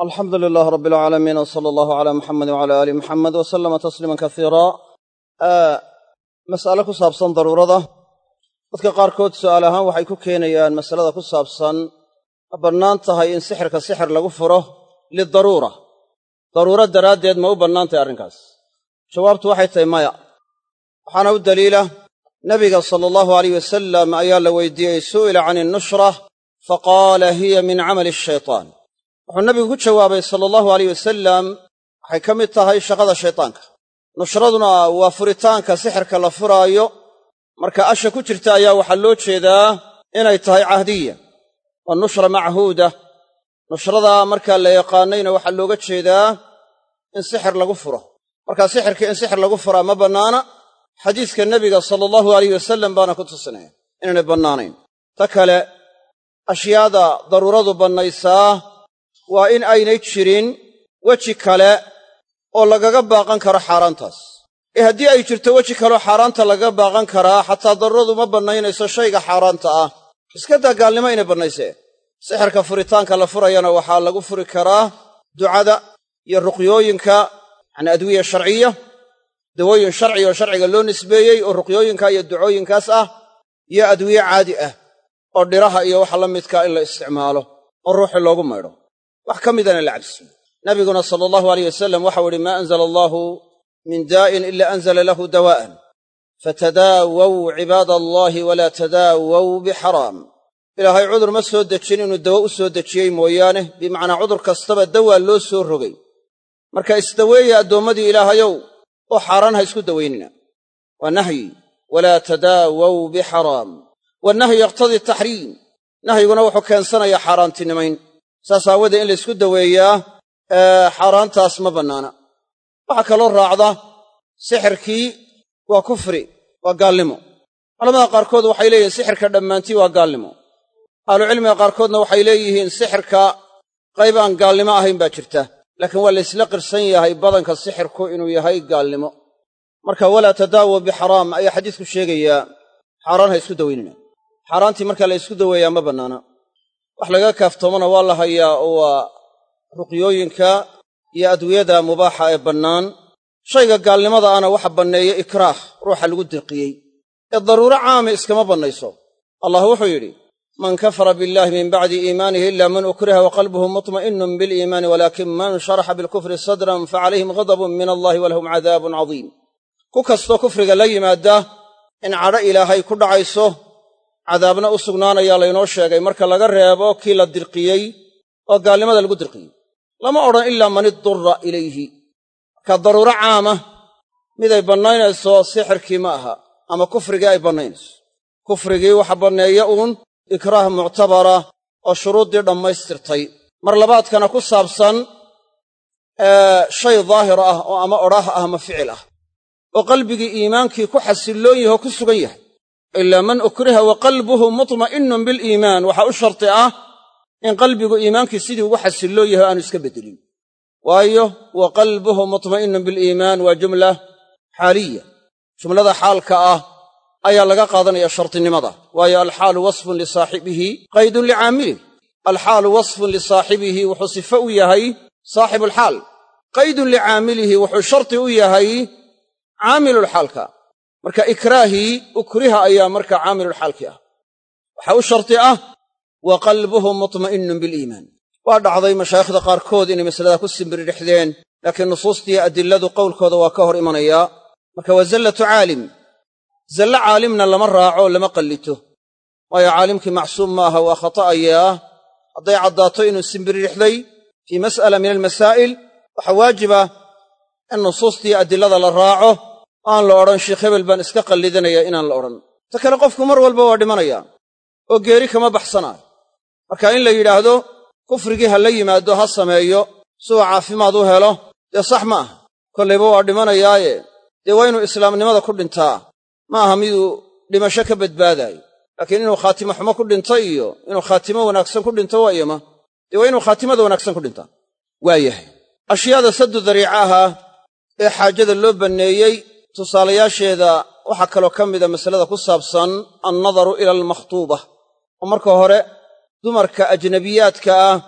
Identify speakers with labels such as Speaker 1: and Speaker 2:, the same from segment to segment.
Speaker 1: alxamdu lilaah rabbi alcaalamiin w sala allahu calaa muxamedi wcala aali muxamed wa sallama tasliiman kasiira mas'ale ku saabsan daruurada dadka qaarkood su'aal ahaan waxay ku keenayaan masalada ku saabsan ma bannaan tahay in sixirka sixir lagu furo lidaruura daruuro daraaddeed ma u bannaan tahay arrinkaas jawaabtu waxay tahay maya waxaana u daliila nebiga sala allahu alayh wasalam ayaa la weydiiyey su'ila can innushra faqaala hiya min camali ashaytaan wuxuu nebigu ku jawaabay sala allahu alayh wasalam waxay ka mid tahay shaqada shaytaanka nushraduna waa furitaanka sixirka la furaayo marka asha ku jirta ayaa waxaa loo jeedaa inay tahay cahdiya waa nushra machuuda nushrada markaa la yaqaanayna waxaa looga jeedaa in sixir lagu furo marka sixirka in sixir lagu furaa ma bannaana xadiiska nebiga sala allahu alayh wasalam baana ku tusinaya inaynay bannaanayn ta kale ashyaada daruuradu bannaysaa waa in aynay jirin weji kale oo lagaga baaqan karo xaaraantaas ee haddii ay jirto weji kaleoo xaaraanta lagaga baaqan karaa xataa daruuradu ma bannaynayso shayga xaaraanta ah iska daa gaalnimo inay bannaysee sixirka furitaanka la furayana waxaa lagu furi karaa ducada iyo ruqyooyinka yacni adwiya sharciya dawooyin sharci oo sharciga loo nisbeeyey oo ruqyooyinka iyo ducooyinkaas ah iyo adwiye caadi ah oo dhiraha iyo waxa la midkaa in la isticmaalo oo ruuxi loogu maydho wax ka midana la cabsiyo nabiguna sala allahu alayh wasalam waxau ihi maa anzala allaahu min daa'in ila anzala lahu dawaa'an fatadaawaw cibaada allaahi walaa tadaawaw bixaraam ilaahay cudur ma soo dejin inuu dawo u soo dejiyey mooyaane bimacnaa cudur kastaba dawaa loo soo rogay marka isdaweeya addoommadii ilaahayow oo xaaraan ha isku dawaynina waa nahyi walaa tadaawaw bixaraam wannahyu yaqtadii taxriim nahyiguna wuxuu keensanayaa xaaraantinimayn saas aawadee in la ysku daweeyaa xaaraantaas ma bannaana waxaa kaloo raacda sixirkii waa kufri waa gaalnimo culamada qaarkood waxay leeyihiin sixirka dhammaantii waa gaalnimo ahlucilmiga qaarkoodna waxay leeyihiin sixirka qayb aan gaalnimo ahayn baa jirta laakiin waa laysla qirsan yahay badanka sixirku inuu yahay gaalnimo marka walaa tadaawa bixaraam ayaa xadiisku sheegayaa xaaraan ha isku dawaynina xaaraantii marka la ysku daweeyaa ma bannaana wax laga kaaftoomana waa la hayaa oo waa ruqyooyinka iyo adwiyada mubaaxa ee bannaan shayga gaalnimada ana waxa banneeya ikraah ruuxa lagu dirqiyey ee daruuro caami iskama bannayso allah wuxuu yidhi man kafara billahi min bacdi iimaanihi ila man ukriha wa qalbuhu mutma'innun biliimaani walaakin man sharaxa bilkufri sadran facalayhim ghadabun min allahi walahum cadaabun cadiim ku kastoo kufriga la yimaada in cadho ilaahay ku dhacayso cadaabna u sugnaanayaa laynoo sheegay marka laga reebo kii la dirqiyey oo gaalnimada lagu dirqiyey lama odhan ilaa man idurra ilayhi marka daruuro caama miday bannaynayso sixirkii ma aha ama kufrigii ay bannaynayso kufrigii waxa banneeya uun ikraah muctabara oo shuruuddii dhammaystirtay mar labaadkana ku saabsan shay daahir ah oo ama odhaah ah ama ficil ah oo qalbigii iimaankii ku xasilloon yahe oo ku sugan yahay ilaa man ukriha wa qalbuhu mutma'innun biliimaan waxaa u sharti ah in qalbigu iimaankii sidii ugu xasilloon yahay o aanu iska beddelin waayo wa qalbuhu mutma'innun biliimaan waa jumla xaaliya jumlada xaalka ah ayaa laga qaadanaya shartinimada waayo alxaalu wasfun lisaaxibihi qaydun licaamilih alxaalu wasfun lisaaxibihi wuxuu sifo u yahay saaxibulxaal qaydun licaamilihi wuxuu sharti u yahay caamilulxaalka marka ikraahii ukriha ayaa marka caamilulxaalkii ah waxaa u sharti ah wa qalbuhu mutma'innun biliimaan waa dhacday mashaayikhda qaarkood inay masalada ku simbiridhexdeen laakiin nusuustii adiladu qowlkooda waa ka hor imanayaa marka waa zallatu caalim zallo caalimna lama raaco lama qallito waayo caalimkii macsuum ma aha waa khata'ayaa hadday caddaato inuu simbiririxday fii mas'ala min almasaa'il waxaa waajiba in nusuustii adilada la raaco aan la odhan sheikh hebel baan iska qallidanaya inaan la odhan ta kale qofku mar walba waa dhimanayaa oo geeri kama baxsanaayo marka in la yidhaahdo kufrigii ha la yimaado ha sameeyo siduu caafimaad u helo dee sax ma aha kollayba waa dhimanayaaye dee waa inuu islaamnimada ku dhintaa ma aha miduu dhimasho ka badbaadaayo laakiin inuu khaatimo xumo ku dhinto iyo inuu khaatimo wanaagsan ku dhinto waa iyoma dee waa inuu khaatimada wanaagsan ku dhintaa waa yahay ashyaada saddu dariicaha ee xaajada loo banneeyey tusaalayaasheeda waxaa kaloo ka mida masalada ku saabsan annadaru ila almakhtuuba oo marka hore dumarka ajnabiyaadka ah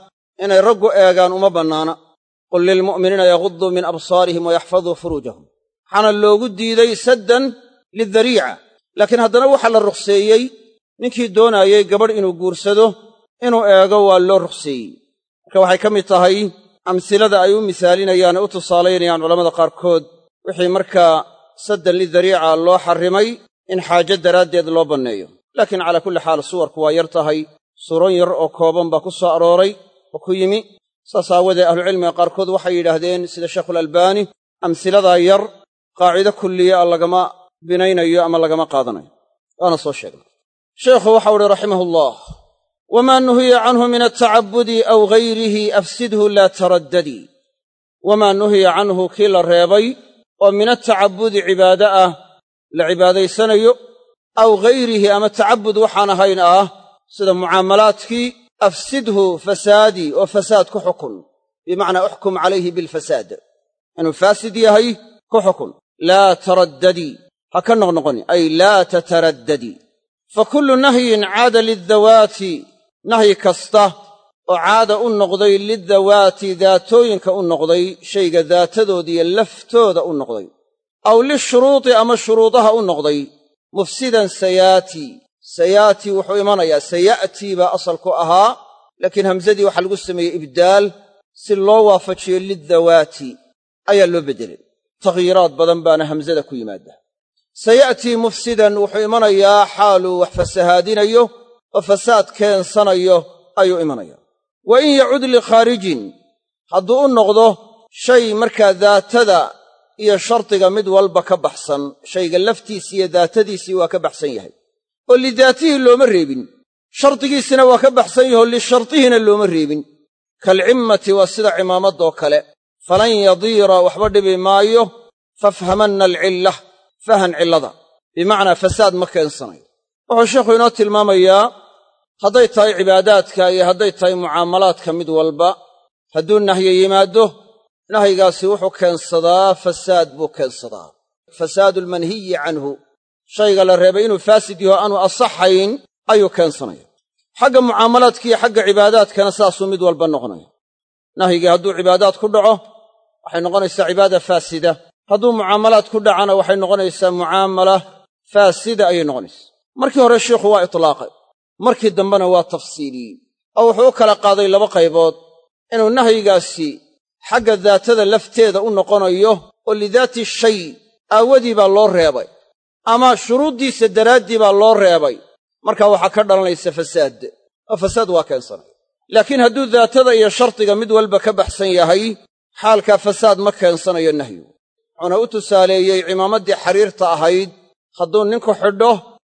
Speaker 1: inay raggu eegaan uma bannaana qul lilmu'miniina yaguduu min absaarihim wayaxfaduu furuujahum waxaana loogu diiday saddan lidariica laakiin haddana waxaa la rukhseeyey ninkii doonaayey gabadh inuu guursado inuu eego waa loo rukhseeyey marka waxay ka mid tahay amsilada ay u misaalinayaan ee u tusaalaynayaan culammada qaarkood wixii markaa saddan lidariica loo xarrimay in xaajo daraaddeed loo banneeyo laakiin calaa kulli xaal suwarku waa yar tahay suuron yar oo kooban baa ku soo arooray oo ku yimi saas aawadee ahlucilmiga qaarkood waxay yidhaahdeen sida sheekhulalbaani amsiladaa yar qaacido kulliya a lagama binaynayo ama lagama qaadanayo waana soo sheegnay sheekhu waxau uhi raximahullah wamaa nuhiya canhu min altacabudi aw gayrihi afsidhu laa taraddadii wamaa nuhiya canhu kii la reebay oo min altacabudi cibaade ah la cibaadaysanayo aw gayrihi ama tacabud waxaan ahayn ah sida mucaamalaadkii afsidhu fasaadii oo fasaad ku xukun bimacnaa uxkum calayhi bilfasaad inuu faasid yahay ku xukun laa taraddadii ha ka noqnoqoni ay laa tataraddadii fa kullu nahyin caada liddawaati nahyi kasta oo caada u noqday liddawaati daatooyinka u noqday shayga daatadoodiiyo laftooda u noqday aw lishuruudi ama shuruudaha u noqday mufsidan sayaati sayaati wuxuu imanayaa saya'tii baa asalku ahaa laakiin hamsadii waxaa lagu sameeyey ibdaal si loo waafajiyo liddawaati ayaa loo beddelay takhyiiraad badan baana hamsada ku yimaada saya'tii mufsidan wuxuu imanayaa xaaluu wax fasahaadinayo oo fasaad keensanayo ayuu imanaya wa in yacud likhaarijin hadduu u noqdo shay markaa daatada iyo shardiga mid walba ka baxsan shayga laftiisii iyo daatadiisii waa ka baxsan yahay oo lidaatihii looma reebin shardigiisina waa ka baxsan yahoo lishartihina looma reebin kalcimmati waa sida cimaamaddoo kale falan yadiira waxba dhibi maayo fafhamanna alcillah fahan cillada bimacnaa fasaad ma keensanayo wuxuu sheikhu inoo tilmaamayaa hadday tahay cibaadaadka iyo hadday tahay mucaamalaadka mid walba hadduu nahyi yimaaddo nahyigaasi wuxuu keensadaa fasaad buu keensadaa fasaadu almanhiyi canhu shayga la reebay inuu faasid yaho aanu asaxayn ayuu keensanaya xagga mucaamalaadka iyo xagga cibaadaadkana saasuu mid walba noqonaya nahyigii hadduu cibaadaad ku dhaco waxay noqonaysaa cibaada faasida hadduu mucaamalaad ku dhacana waxay noqonaysaa mucaamala faasida ayay noqonaysaa markii hore sheikhu waa itlaaqay markii dambena waa tafsiiliyey oo wuxuu u kala qaaday laba qaybood inuu nahyigaasi xagga daatada lafteeda u noqonayo oo lidaati shay aawadii baa loo reebay ama shuruuddiisa daraaddii baa loo reebay markaa waxaa ka dhalanaysa fasaad oo fasaad waa keensanaya laakiin hadduu daatada iyo shardiga mid walba ka baxsan yahay xaalkaa fasaad ma keensanayo nahyu wuxuuna u tusaaleeyey cimaamaddii xariirta ahayd hadduu ninku xidho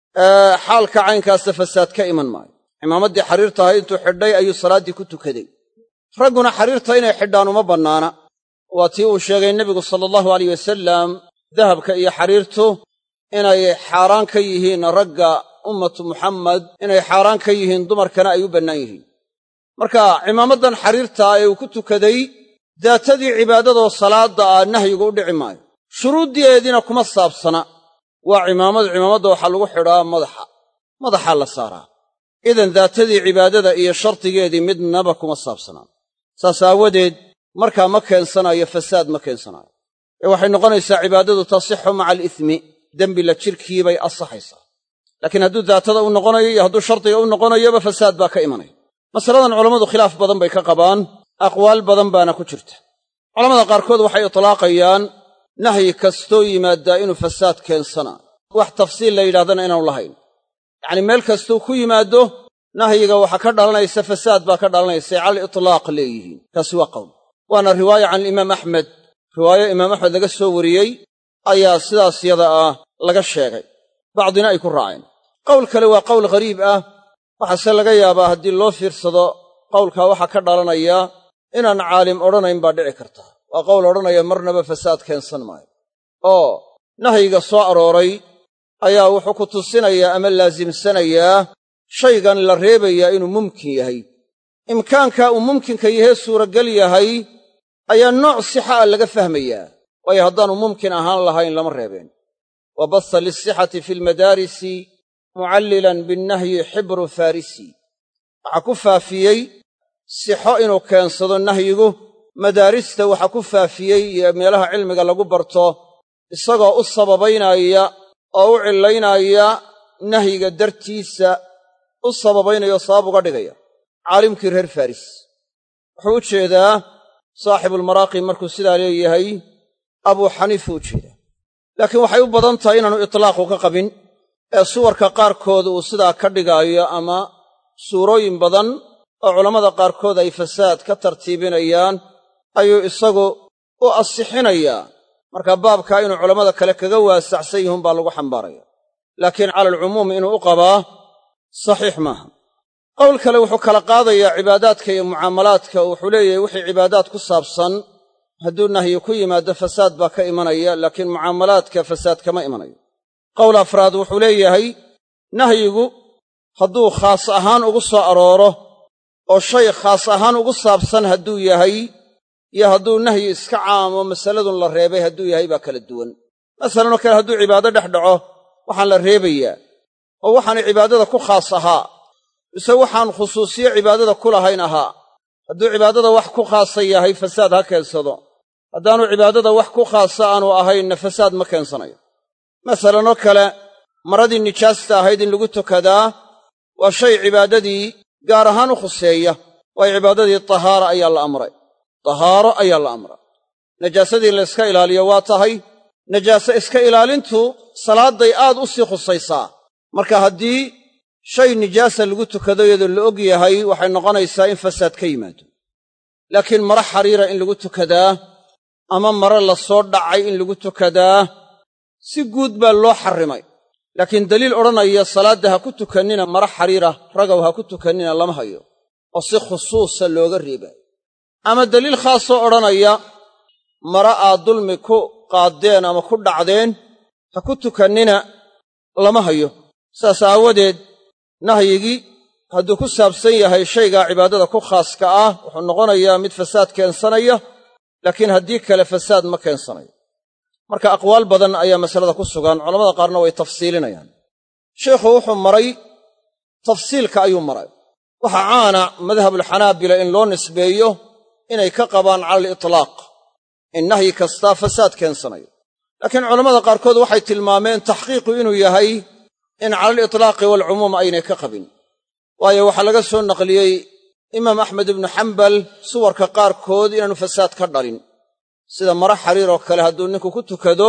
Speaker 1: xaalka caynkaasa fasaad ka iman maayo cimaamaddii xariirta ahayd intuu xidhay ayuu salaaddii ku tukaday ragguna xariirta inay xidhaan uma bannaana waa tii uu sheegay nebigu sala allahu alayh wasalam dahabka iyo xariirtu inay xaaraan ka yihiin ragga ummatu muxammed inay xaaraan ka yihiin dumarkana ay u bannaan yihiin marka cimaamaddan xariirtaa ee uu ku tukaday daatadii cibaadadoo salaadda ah nahyigu u dhici maayo shuruuddeediina kuma saabsana waa cimaamad cimaamadda waxaa lagu xidhaa madaxa madaxaa la saaraa idan daatadii cibaadada iyo shardigeedii midnaba kuma saabsanaan saas aawadeed markaa ma keensanayo fasaad ma keensanaayo ee waxay noqonaysaa cibaadadu tasixu maca alismi dembi la jirkii bay asaxaysaa laakiin hadduu daatada u noqonayo iyo hadduu shardiga u noqonayoba fasaad baa ka imanaya masaladan culammadu khilaaf badan bay ka qabaan aqwaal badan baana ku jirta culamada qaarkood waxay itlaaqayaan nahyi kastoo yimaaddaa inuu fasaad keensanaayo wax tafsiil la yidhahdana inaanu lahayn yacnii meel kastuu ku yimaaddo nahyiga waxaa ka dhalanaysa fasaad baa ka dhalanaysa cala itlaaq leeyihiin kaasi waa qowl waana riwaaya can alimaam axmed riwaayo imaam axmed laga soo wariyey ayaa sidaas yada ah laga sheegay bacdina ay ku raaceen qowl kale waa qowl ghariib ah waxaase laga yaabaa haddii loo fiirsado qowlkaa waxaa ka dhalanaya inaan caalim odhanayn baa dhici karta waa qowl odhanaya marnaba fasaad keensan maayo oo nahyiga soo arooray ayaa wuxuu ku tusinayaa ama laasimsanayaa shaygan la reebayaa inuu mumkin yahay imkaankaa uu mumkinka yahee suuragal yahay ayaa nooc sixa a laga fahmayaa waayo haddaanu mumkin ahaan lahayn lama reebeen wa basa lilsixati fi lmadaarisi mucallilan binnahyi xibru farisi waxaa ku faafiyey sixo inuu keensado nahyigu madaarista waxa ku faafiyey iyo meelaha cilmiga lagu barto isagoo u sababaynaya oo u cillaynaya nahyiga dartiisa u sababaynaya oo sabab uga dhigaya caalimkii reer faris wuxuu u jeedaa saaxibulmaraaqi markuu sidaa leeyahay abuu xaniifa u jeedaa laakiin waxay u badan tahay inaanu itlaaqu ka qabin ee suwarka qaarkood uu sidaa ka dhigaayo ama suurooyin badan oo culammada qaarkood ay fasaad ka tartiibinayaan ayuu isagu u asixinayaa marka baabkaa inuu culammada kale kaga waasacsan yihiin baa lagu xambaaraya laakiin cala alcumuum inuu u qabaa saxiix maaha qowl kale wuxuu kala qaadayaa cibaadaadka iyo mucaamalaadka oo wuxuu leeyahay wixii cibaadaad ku saabsan hadduu nahyi ku yimaado fasaad baa ka imanaya laakiin mucaamalaadka fasaad kama imanayo qowl afraad wuxuu leeyahay nahyigu hadduu khaas ahaan ugu soo arooro oo shay khaas ahaan ugu saabsan hadduu yahay iyo hadduu nahyi iska caamo masaladun la reebay hadduu yahay baa kala duwan masalanoo kale hadduu cibaado dhex dhaco waxaan la reebayaa oo waxaanu cibaadada ku khaas ahaa mise waxaan khusuusiyo cibaadada ku lahayn ahaa hadduu cibaadada wax ku khaasa yahay fasaad ha keensado haddaanu cibaadada wax ku khaasa aanu ahaynna fasaad ma keensanayo masalanoo kale maradii nijaasta ahayd in lagu tukadaa waa shay cibaadadii gaar ahaan u khuseeya waayo cibaadadii tahaara ayaa la amray tahaaro ayaa la amray najaasadii la yska ilaaliyo waa tahay najaase iska ilaalintu salaadday aad u sii khusaysaa marka haddii shay nijaasa lagu tukado iyadoo la og yahay waxay noqonaysaa in fasaad ka yimaado laakiin maro xariira in lagu tukadaa ama maro la soo dhacay in lagu tukadaa si guud baa loo xarrimay laakiin daliil odhanaya salaadda ha ku tukannina maro xariira ragow ha ku tukannina lama hayo oo si khusuusa looga reebaayo ama daliil khaasoo odhanaya mara aad dulmi ku qaaddeen ama ku dhacdeen ha ku tukannina lama hayo saas aawadeed nahyigii hadduu ku saabsan yahay shaygaa cibaadada ku khaaska ah wuxuu noqonayaa mid fasaad keensanaya laakiin haddii kale fasaad ma keensanayo marka aqwaal badan ayaa masalada ku sugan culamada qaarna way tafsiilinayaan sheikhu wuxuu maray tafsiilka ayuu maray waxaa caana madhabulxanaabila in loo nisbeeyo inay ka qabaan cala alitlaaq in nahyi kastaa fasaad keensanayo laakiin culammada qaarkood waxay tilmaameen taxqiiqu inuu yahay in cala alitlaaqi waalcumuum aynay ka qabin waayo waxaa laga soo naqliyey imaam axmed ibnu xambal suwarka qaarkood inaanu fasaad ka dhalin sida mara xariir oo kale hadduu ninku ku tukado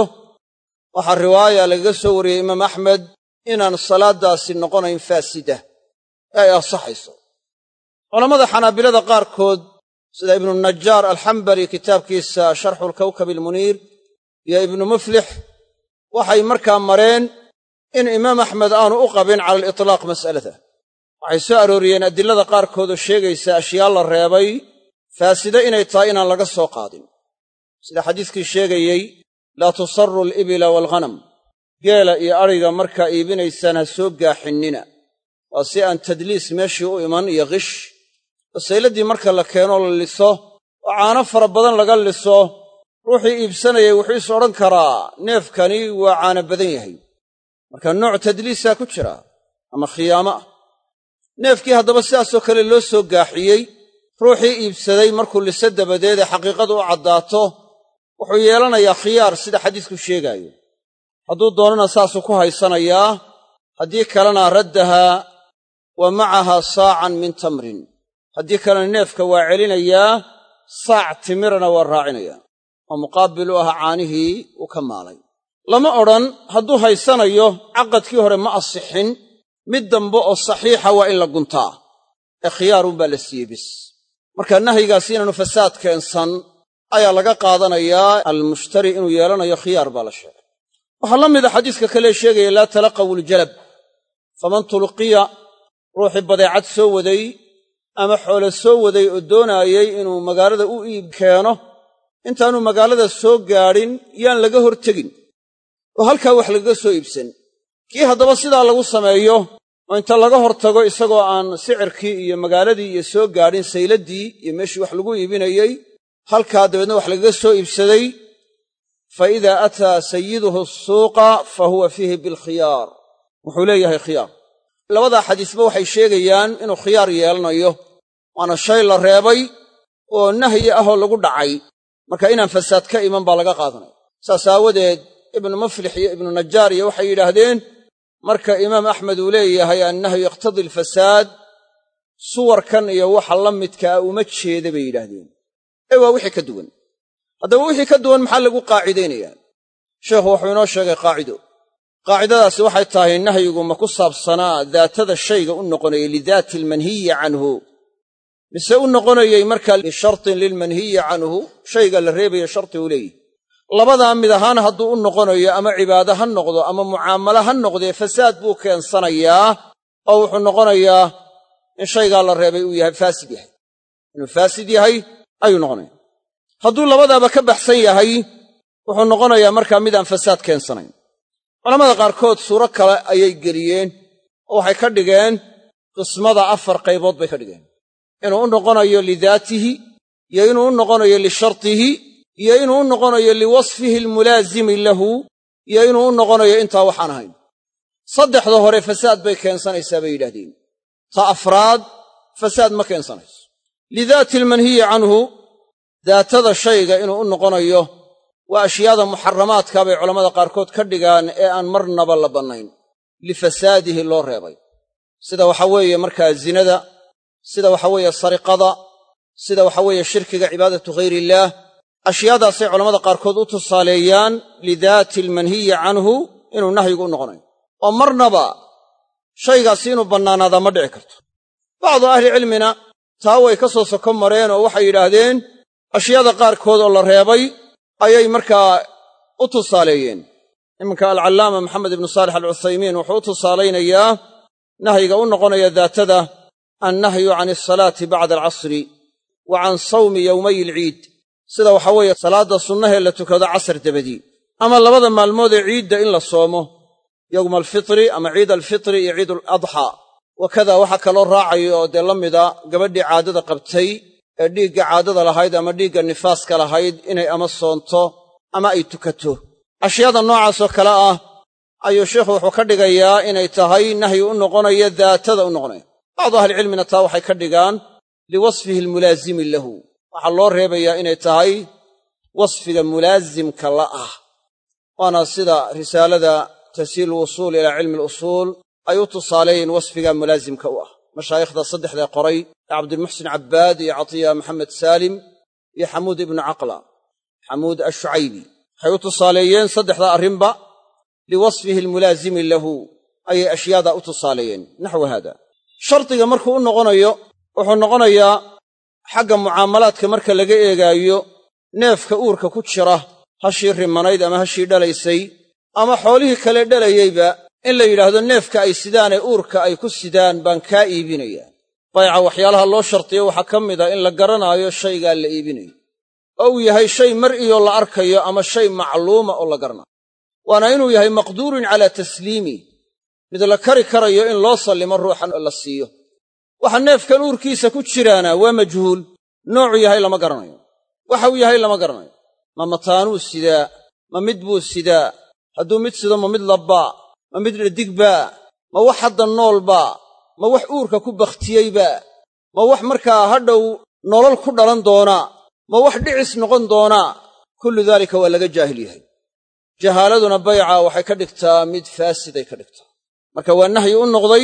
Speaker 1: waxaa riwaaya lagaga soo wariyey imaam axmed inaan salaaddaasi noqonayn faasida ee ay ansaxayso culammada xanaabilada qaarkood sida ibnu najaar alxambali kitaabkiisa sharxu lkawkab almuniir iyo ibnu muflix waxay markaa mareen in imaam axmed aanu u qabin cala alitlaaq mas'alada waxay soo arooriyeen adilada qaarkood oo sheegaysa ashyaa la reebay faaside inay tahay inaan laga soo qaadin sida xadiiskii sheegayey laa tusaru alibila waalghanam geela iyo adhiga markaa iibinaysaan ha soo gaaxinnina waa si aan tadliis meeshii u iman iyo qish wasayladdii marka la keenoo la liso oo caano fara badan laga liso ruuxii iibsanayay wuxuu is odhan karaa neefkani waa caano badan yahay marka nooc tadliisaa ku jira ama khiyaamo ah neefkii haddaba sidaasoo kale loo soo gaaxiyey ruuxii iibsaday markuu liso dabadeed ee xaqiiqadu u caddaato wuxuu yeelanayaa khiyaar sida xadiisku sheegaayo hadduu doonana saasuu ku haysanayaa haddii kalena raddahaa wa macahaa saacan min tamrin haddii kalena neefka waa celinayaa saac timirana waa raacinayaa oo muqaabil u ah caanihii uu ka maalay lama odhan hadduu haysanayo caqadkii hore ma asixin mid dambe oo saxiixa waa in la guntaa ee khiyaarunbaa la siiyey bis marka nahyigaasi inaanu fasaad keensan ayaa laga qaadanayaa almushtari inuu yeelanayo khiyaar baa la sheegay waxaa la mida xadiiska kale sheegaya laa talaqaw iljalab faman tulqiya ruuxii badeecad soo waday ama xoole soo waday oo doonaayey inuu magaalada u iib keeno intaanu magaalada soo gaadhin yaan laga hor tegin oo halkaa wax lagaga soo iibsan kii haddaba sidaa lagu sameeyo oo inta laga hor tago isagoo aan sicirkii iyo magaaladii iyo soo gaadhin sayladdii iyo meeshii wax lagu iibinayey halkaa dabeedna wax lagaga soo iibsaday fa idaa ataa sayiduhu suuqa fa huwa fiihi bilkhiyaar wuxuu leeyahay khiyaar labadaa xadiisba waxay sheegayaan inuu khiyaar yeelanayo waana shay la reebay oo nahyi ahoo lagu dhacay marka inaan fasaad ka iman baa laga qaadanaya saas aawadeed ibnu muflix iyo ibnu najaar iyo waxay yidhaahdeen marka imaam axmed uu leeyahay annahyu yaqtadii alfasaad suwarkan iyo waxa la midkaa uma jeeda bay yidhaahdeen ee waa wixii ka duwan haddaba wixii ka duwan maxaa lagu qaacidaynayaa sheekhu wuxuu inoo sheegay qaacido qaacidadaasi waxay tahay nahyigu ma ku saabsanaa daatada shayga u noqonayay lidaati almanhiyi canhu mise u noqonayey markaa lishartin lilmanhiyi canhu shayga la reebaya sharti uu leeyihi labadaa mid ahaan hadduu u noqonayo ama cibaado ha noqdo ama mucaamalo ha noqdee fasaad buu keensanayaa oo wuxuu noqonayaa in shaygaa la reebay uu yahay faasid yahay inuu faasid yahay ayuu noqonaya hadduu labadaaba ka baxsan yahay wuxuu noqonayaa markaa mid aan fasaad keensanayn culamada qaarkood suuro kale ayay geliyeen oo waxay ka dhigeen qismada afar qaybood bay ka dhigeen inuu u noqonayo lidaatihi iyo inuu u noqonayo lishartihi iyo inuu u noqonayo liwasfihi almulaazimi lahu iyo inuu u noqonayo intaa waxaan ahayn saddexda hore fasaad bay keensanaysaa bay yidhahdeen ta afraad fasaad ma keensanayso lidaati almanhiyi canhu daatada shayga inuu u noqonayo waa ashyaada muxaramaadka bay culammada qaarkood ka dhigaan ee aan marnaba la bannayn lifasaadihi loo reebay sida waxa weeye markaa zinada sida waxa weeye sariqada sida waxa weeye shirkiga cibaadatu ghayriillaah ashyaadaasay culammada qaarkood u tusaaleeyaan lidaati almanhiyi canhu inuu nahyigu u noqonayo oo marnaba shaygaasi inuu bannaanaadaa ma dhici karto bacdu ahlicilmina taa way ka soo soko mareen oo waxay yidhaahdeen ashyaada qaarkood oo la reebay ayay markaa u tusaaleeyeen iminka alcallaama maxamed ibnu saalix alcuthaymiin wuxuu u tusaalaynayaa nahyiga u noqonaya daatada annahyu can alsalaati bacda alcasri wa can sawmi yowmay alciid sida waxaa weeye salaadda sunnahee la tukado casar dabadii ama labada maalmood ee ciidda in la soomo yowma alfitri ama ciid alfitri iyo ciid aladxaa wakada waxaa kaloo raacayo oo dee la mida gabadhii caadada qabtay ee dhiigga caadada lahayd ama dhiigga nifaaska lahayd inay ama soonto ama ay tukato ashyaada noocaasoo kale ah ayuu sheikhu wuxuu ka dhigayaa inay tahay nahyi u noqonaya daatada u noqonaya bacdu ahlicilmina taa waxay ka dhigaan liwasfihi almulaazimi lahu waxaa loo reebayaa inay tahay wasfiga mulaasimka la ah waana sida risaalada tasiil wusuul ilaa cilmi alusuul ay u tusaaleeyeen wasfiga mulaasimka u ah mashaayikhda saddexdee qoray ee cabdilmuxsin cabbaad iyo catiya maxamed saalim iyo xamuud ibnu caqla xamuud ashucaybi waxay u tusaaleeyeen saddexda arrinba liwasfihi almulaazimi lahu ayay ashyaadaa u tusaaleeyeen naxwa haada shardiga markuu u noqonayo wuxuu noqonayaa xagga mucaamalaadka marka laga eegaayo neefka uurka ku jira hashii rimanayd ama hashii dhalaysay ama xoolihii kale dhalayeyba in la yidhaahdo neefka ay sidaanee uurka ay ku sidaan baan kaa iibinayaa bayca waxyaalaha loo shartiyo waxaa ka mid a in la garanaayo shaygaa la iibinayo oo uu yahay shay mar'iyoo la arkayo ama shay macluuma oo la garanayo waana inuu yahay maqduurun calaa tasliimi mid la kari karayo in loo sallimo ruuxan la siiyo waxa neefkan uurkiisa ku jiraana waa majhuul noocuu yahay lama garanayo waxa uu yahay lama garanayo ma mataanuu sidaa ma mid buu sidaa hadduu mid sido ma mid labbaa ma mid dhadigbaa ma wax hadda noolbaa ma wax uurka ku bakhtiyeybaa ma wax markaa hadhow nolol ku dhalan doonaa ma wax dhicis noqon doonaa kullu daalika waa laga jaahil yahay jahaaladuna bayca waxay ka dhigtaa mid faasiday ka dhigtaa marka waa nahyi u noqday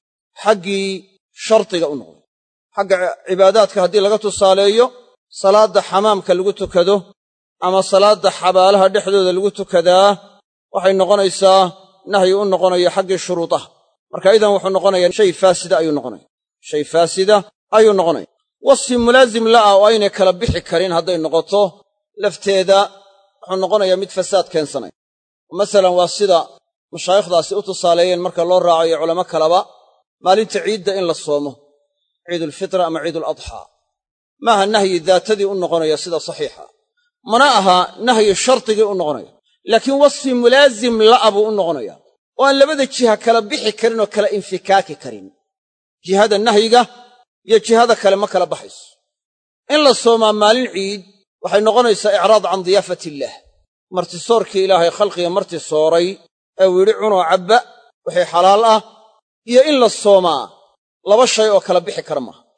Speaker 1: xaggii shardiga u noqday xagga cibaadaadka haddii laga tusaaleeyo salaadda xamaamka lagu tukado ama salaadda xabaalaha dhexdooda lagu tukadaa waxay noqonaysaa nahyi u noqonaya xaggii shuruudaha marka idan wuxuu noqonayaa shay faasida ayuu noqonaya shay faasida ayuu noqonaya wasfi mulaasim la'ah oo aynay kala bixi karin hadday noqoto lafteeda wuxuu noqonayaa mid fasaad keensanaya masalan waa sida mashaayikhdaasi u tusaaleeyeen marka loo raacayo culamo kaleba maalinta ciidda in la soomo ciidulfitra ama ciiduladxaa maaha nahyi daatadii u noqonaya sida saxiixa mana aha nahyi shardigii u noqonaya laakiin wasfi mulaasim la'a buu u noqonaya oo aan labada jiha kala bixi karin oo kala infikaaki karin jihada nahyiga iyo jihada kale ma kala baxayso in la soomaa maalin ciid waxay noqonaysaa icraad can diyaafati illaah martisoorkii ilaahay khalqiga marti sooray ee uu yidhi cunoo cabba wixii xalaal ah iyo in la soomaa laba shay oo kala bixi kara maaha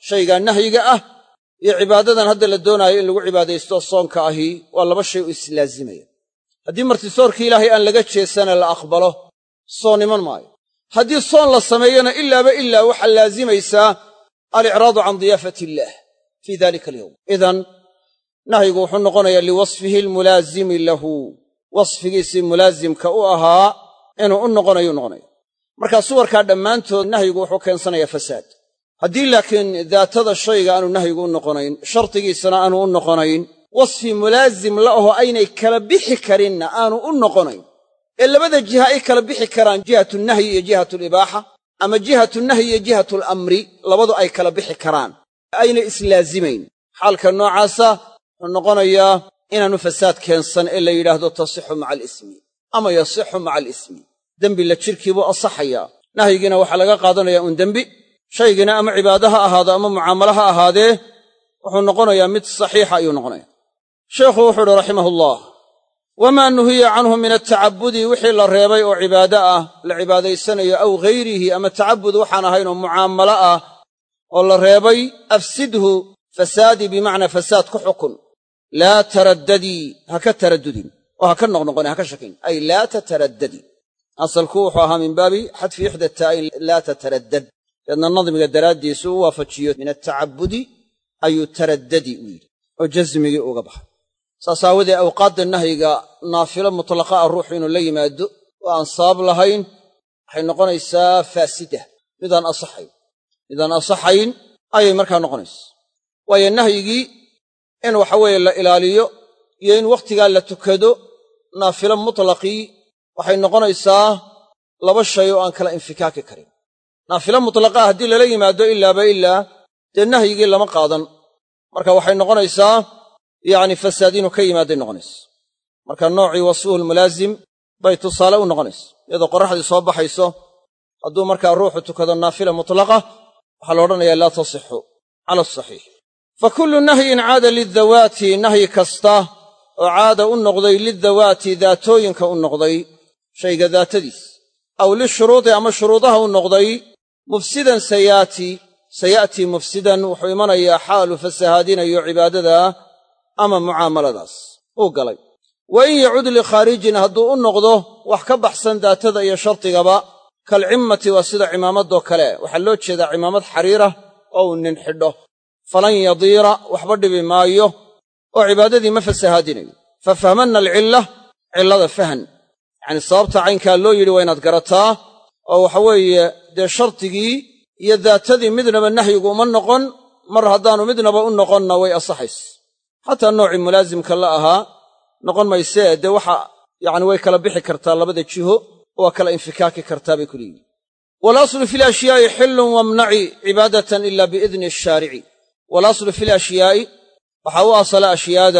Speaker 1: shaygaa nahyiga ah iyo cibaadadan hadda la doonaayo in lagu cibaadaysto soonka ahi waa laba shay u islaazimaya haddii martisoorkii ilaahay aan laga jeesana la aqbalo soon iman maayo haddii soon la sameeyona ilaaba ilaa waxaa laazimaysaa alicraadu can diyaafati illaah fii dalika alyowm idan nahyigu wuxuu noqonayaa liwasfihi almulaazimi lahu wasfigiisii mulaasimka u ahaa inuu u noqonayu noqonaya markaa suwarkaa dhammaantood nahyigu wuxuu keensanayaa fasaad haddii laakiin daatada shayga aanu nahyigu u noqonayn shardigiisana aanu u noqonayn wasfi mulaasim la aho aynay kala bixi karinna aanu u noqonayn ee labada jiha ay kala bixi karaan jihatu nahyi iyo jihatu libaaxa ama jihatu nahyi iyo jihatu lamri labadu ay kala bixi karaan ayna islaazimayn xaalka noocaasa wuxuu noqonayaa inaanu fasaad keensan ee la yidhaahdo tasixu maca alismi ama yasixu maca alismi dembi la jirkiibuu asaxayaa nahyigiina waxaa laga qaadanayaa uun dembi shaygiina ama cibaado ha ahaado ama mucaamalo ha ahaadee wuxuu noqonayaa mid saxiixa ayuu noqonaya sheekhu wuxuu uhi raximahullah wamaa nuhiya canhu min atacabudi wixii la reebay oo cibaado ah la cibaadaysanayo aw ghayrihi ama tacabud waxaan ahayn oo mucaamalo ah oo la reebay afsidhu fasaadi bimacnaa fasaad ku xukun laa taraddadii ha ka taraddudin oo ha ka noqnoqonin ha ka shakin ay laa tataraddadi asalku wuxuu ahaa min baabi xadfi ixda taa'in laa tataraddad deedna nadmiga daraaddiisu u waafajiyo min atacabudi ayuu taraddadi u yidhi oo jasmigii uga baxay saas aawadee awqaadda nahyiga naafilo mutlaqa ah ruuxu inuu la yimaado oo aan sabab lahayn waxay noqonaysaa faasida midaan asaxayn midaan asaxayn ayay markaa noqonaysa waayo nahyigii in waxaweeye la ilaaliyo iyo in wakhtigaa la tukado naafilo mutlaqii waxay noqonaysaa laba shay oo aan kala infikaaki karin naafilo mutlaqaa haddii lala yimaado ilaaba ilaa dee nahyigii lama qaadan marka waxay noqonaysaa yacni fasaad inuu ka yimaaday noqonaysa marka noocii wasfuhu lmulaazim bay tusaale u noqonaysa iyadoo qorraxdii soo baxayso hadduu markaa ruuxu tukado naafila mutlaqa waxaa la odhanayaa laa tasixu cala asaxiix fa kullu nahyin caada lidawaati nahyi kasta oo caada u noqday lidawaati daatooyinka u noqday shayga daatadiis aw lishuruudi ama shuruudaha u noqday mufsidan sayaati saya'tii mufsidan wuxuu imanayaa xaalu fasahaadinayo cibaadada ama mucaamaladaas uu galay wa in yacud likhaarijin hadduu u noqdo wax ka baxsan daatada iyo shardigaba kalcimmati waa sida cimaamadoo kale waxaa loo jeedaa cimaamad xariirah oo uu nin xidho falan yadiira waxba dhibi maayo oo cibaadadii ma fasahaadinayo fa fahmanna alcilla cillada fahan yacanii sababta caynkaa loo yidhi waa inaad garataa oo waxa weeye dee shardigii iyo daatadii midnaba nahyigu uma noqon mar haddaannu midnaba u noqonna way asaxays xataa noocii mulaasimka la ahaa noqon maysee dee waxa yacni way kala bixi kartaa labada jiho waa kala infikaaki kartaa bay ku leeyihin walaslu fi lashyaai xillun wamnaci cibaadatan ila biidni ashaarici walaslu fi lashyaai waxaa u asala ashyaada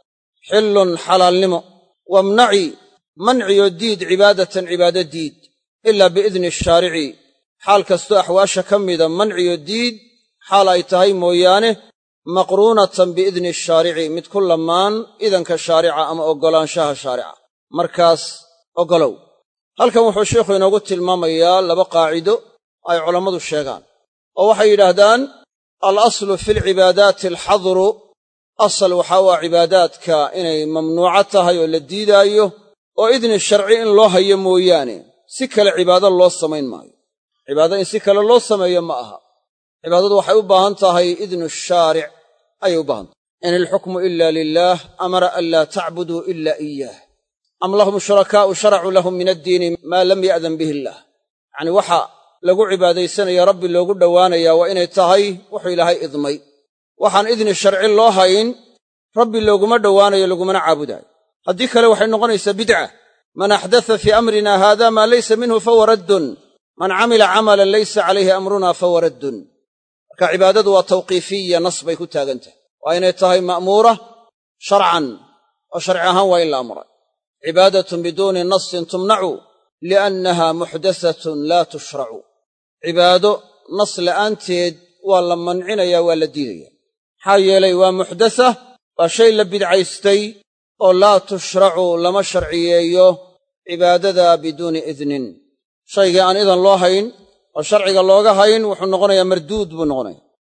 Speaker 1: xillun xalaalnimo wamnaci manciyo diid cibaadatan cibaado diid ila biidni ashaarici xaal kastoo axwaasha ka mida manciyo diid xaal ay tahay mooyaane maqruunatan biidni ashaarici mid ku lamaan idanka shaarica ama oggolaanshaha shaarica markaas oggolow halkan wuxuu sheikhu inoogu tilmaamayaa laba qaacido ay culammadu sheegaan oo waxay yidhaahdaan al aslu fi alcibaadaati alxadru asal waxaa u ah cibaadaadka inay mamnuuco tahay oo la diidaayo oo idni sharci in loo hayo mooyaane si kale cibaado loo samayn maayo cibaado in si kale loo sameeyo ma aha cibaadadu waxay u baahan tahay idnu shaaric ayay u baahan tahay in ilxukmu ila lilaah amara an laa tacbuduu ila iyaah am lahum shurakaa'u sharacuu lahum min addiini maa lam ya'dan bihi illaah yacnii waxa lagu cibaadaysanaya rabbi loogu dhowaanayaa waa inay tahay wuxuu ilaahay idmay waxaan idni sharci loo hayn rabbi looguma dhowaanayo lagumana caabudaayo haddii kale waxay noqonaysaa bidca man axdatha fii amrina haada maa laysa minhu fahuwa raddun man camila camalan laysa calayhi amruna fahuwa raddun marka cibaadadu waa tawqiifiya nas bay ku taagan tahay waa inay tahay ma'muura sharcan oo sharci ahaan waa in la amray cibaadatun biduuni nasin tumnacu liannaha muxdasatun laa tushracu cibaado nas la'aanteed waa la mancinayaa waa la diidaya maxaa yeelay waa muxdasa waa shay la bidcaystay oo laa tushracu lama sharciyeeyo cibaadada biduuni idnin shaygii aan idan loo hayn oo sharciga looga hayn wuxuu noqonayaa marduud buu noqonaya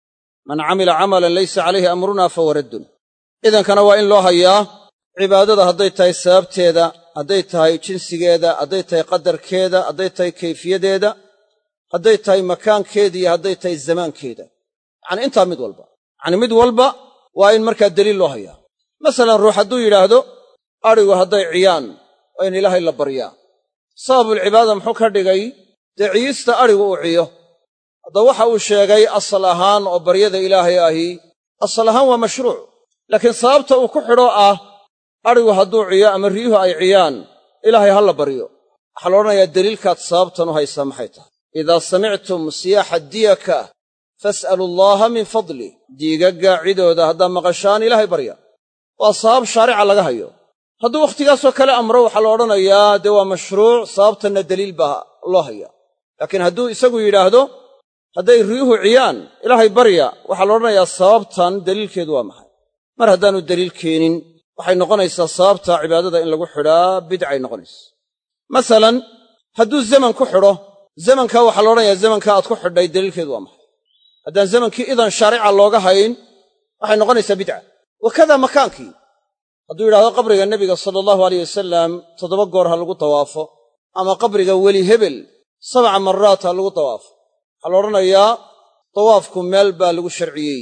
Speaker 1: man camila camalan laysa calayhi amruna fahuwa raddun idankana waa in loo hayaa cibaadada hadday tahay sababteeda hadday tahay jinsigeeda hadday tahay qadarkeeda hadday tahay kayfiyadeeda hadday tahay makaankeeda iyo hadday tahay zamaankeeda yacanii intaa mid walba yacanii mid walba waa in markaa deliil loo hayaa masalan ruux hadduu yidhaahdo adhigu hadday ciyaan waa in ilaahay la baryaa sababulcibaada muxuu ka dhigay dee ciyista adhigu uu ciyo hadda waxa uu sheegay asal ahaan oo baryada ilaahay ahi asal ahaan waa mashruuc laakiin sababta uu ku xidho ah adhigu hadduu ciyo ama riyuhu ay ciyaan ilaahay ha la baryo waxaa la odhanayaa deliilkaad sababtan u haysaa maxay tahay idaa samictum siyaaxa diyaka fas'alu allaaha min fadlih diigagga cidooda haddaa maqashaan ilaahay barya waa sabab shaarica laga hayo hadduu wakhtigaasoo kale amro waxaa la odhanayaa dee waa mashruuc sababtanna deliil baa loo hayaa laakiin hadduu isagu yidhaahdo hadday riyuhu ciyaan ilaahay barya waxaa la odhanayaa sababtan deliilkeedu waa maxay mar haddaannu deliil keenin waxay noqonaysaa sababta cibaadada in lagu xidhaa bidcay noqonaysa masalan hadduu zaman ku xidho zamankaa waxaa la odhanayaa zamankaa aad ku xidhay deliilkeedu waa maxay haddaan zamankii idan shaarica looga hayn waxay noqonaysaa bidca wakada makaankii hadduu yidhahdo qabriga nebiga sala allahu aleyh wasalam toddoba goor ha lagu tawaafo ama qabriga weli hebel sabca maraat ha lagu tawaafo waxaa la odhanayaa tawaafku meel baa lagu sharciyey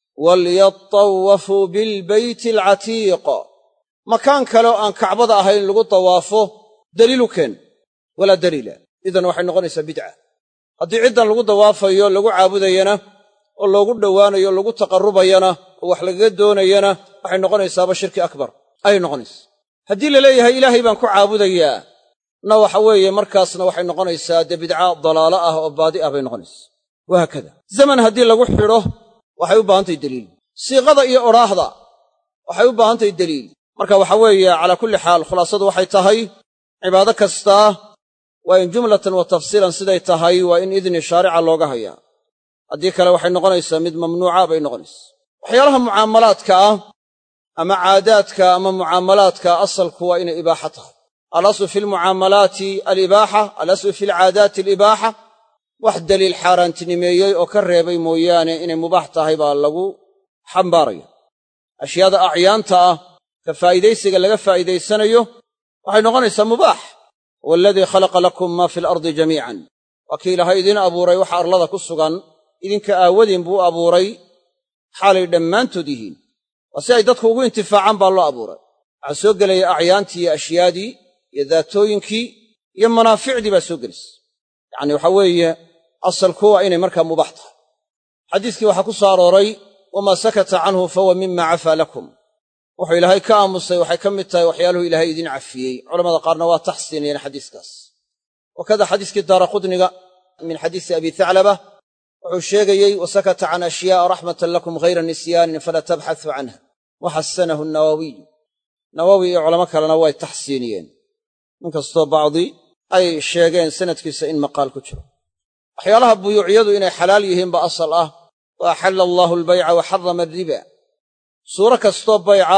Speaker 1: walyatawafuu bilbeyti alcatiiq makaan kale oo aan kacbada ahayn lagu tawaafo daliilu keen walaa daliila idan waxay noqonaysaa bidca haddii ciddan lagu dawaafayo lagu caabudayana oo loogu dhowaanayo lagu taqarrubayana oo wax lagaga doonayana waxay noqonaysaaba shirki akbar ayay noqonaysaa haddii la leeyahay ilaahay baan ku caabudayaa na waxa weeye markaasna waxay noqonaysaa dee bidca dalaalo ah oo baadi ah bay noqonaysaa wahaakada zaman haddii lagu xidho waxay u baahantahay deliil siiqada iyo odhaahda waxay u baahantahay deliil marka waxa weeye calaa kulli xaal khulaasadu waxay tahay cibaado kastaa waa in jumlatan wa tafsiilan siday tahay waa in idni shaarica looga hayaa haddii kale waxay noqonaysaa mid mamnuuca bay noqonaysaa waxyaalaha mucaamalaadka ah ama caadaadka ama mucaamalaadka asalku waa inay ibaaxa tahay alaslu fi lmucaamalaati alibaaxa alaslu fi alcaadaati alibaaxa wax daliil xaaraantinimeeyey oo ka reebay mooyaane inay mubaax tahay baa lagu xambaaraya ashyaada acyaanta ah ka faa'iidaysiga laga faa'iidaysanayo waxay noqonaysaa mubaax huwa aladii khalaqa lakum maa fi alardi jamiican waa kii ilaahay idiin abuuray waxa arlada ku sugan idinka aawadiin buu abuuray xaalay dhammaantood yihiin waa si ay dadku ugu intifaacaan baa loo abuuray waxaa soo gelaya acyaantii iyo ashyaadii iyo daatooyinkii iyo manaaficdii baa soo gelaysa yacni waxaa weeye asalku waa inay markaa mubaax tahay xadiiskii waxaa ku soo arooray wamaa sakata canhu fahuwa mima cafaa lakum wuxuu ilaahay ka aamusay waxay ka mid tahay waxyaaluhu ilaahay idiin cafiyey culamada qaarna waa taxsiinayeen xadiiskaas wakada xadiiskii daara qudniga min xadiisi abi thaclaba wuxuu sheegayey wasakata can ashyaa'a raxmatan lakum ghayra nisyaanin fala tabxasu canha waxasanahu nawawiy nawowi iyo culamo kalena way taxsiiniyeen inkastoo bacdi ay sheegeen sanadkiisa in maqaal ku jiro waxyaalaha buyuuciyadu inay xalaal yihiinba asal ah wa axalla allaahu albayca wa xarama alriba suuro kastoo bayca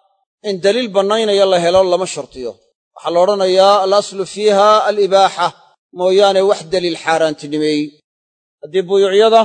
Speaker 1: in daliil bannaynaya la helo lama shartiyo waxaa la odhanayaa alaslu fiiha alibaaxa mooyaane wax daliil xaaraantinimeey haddii buyuucyada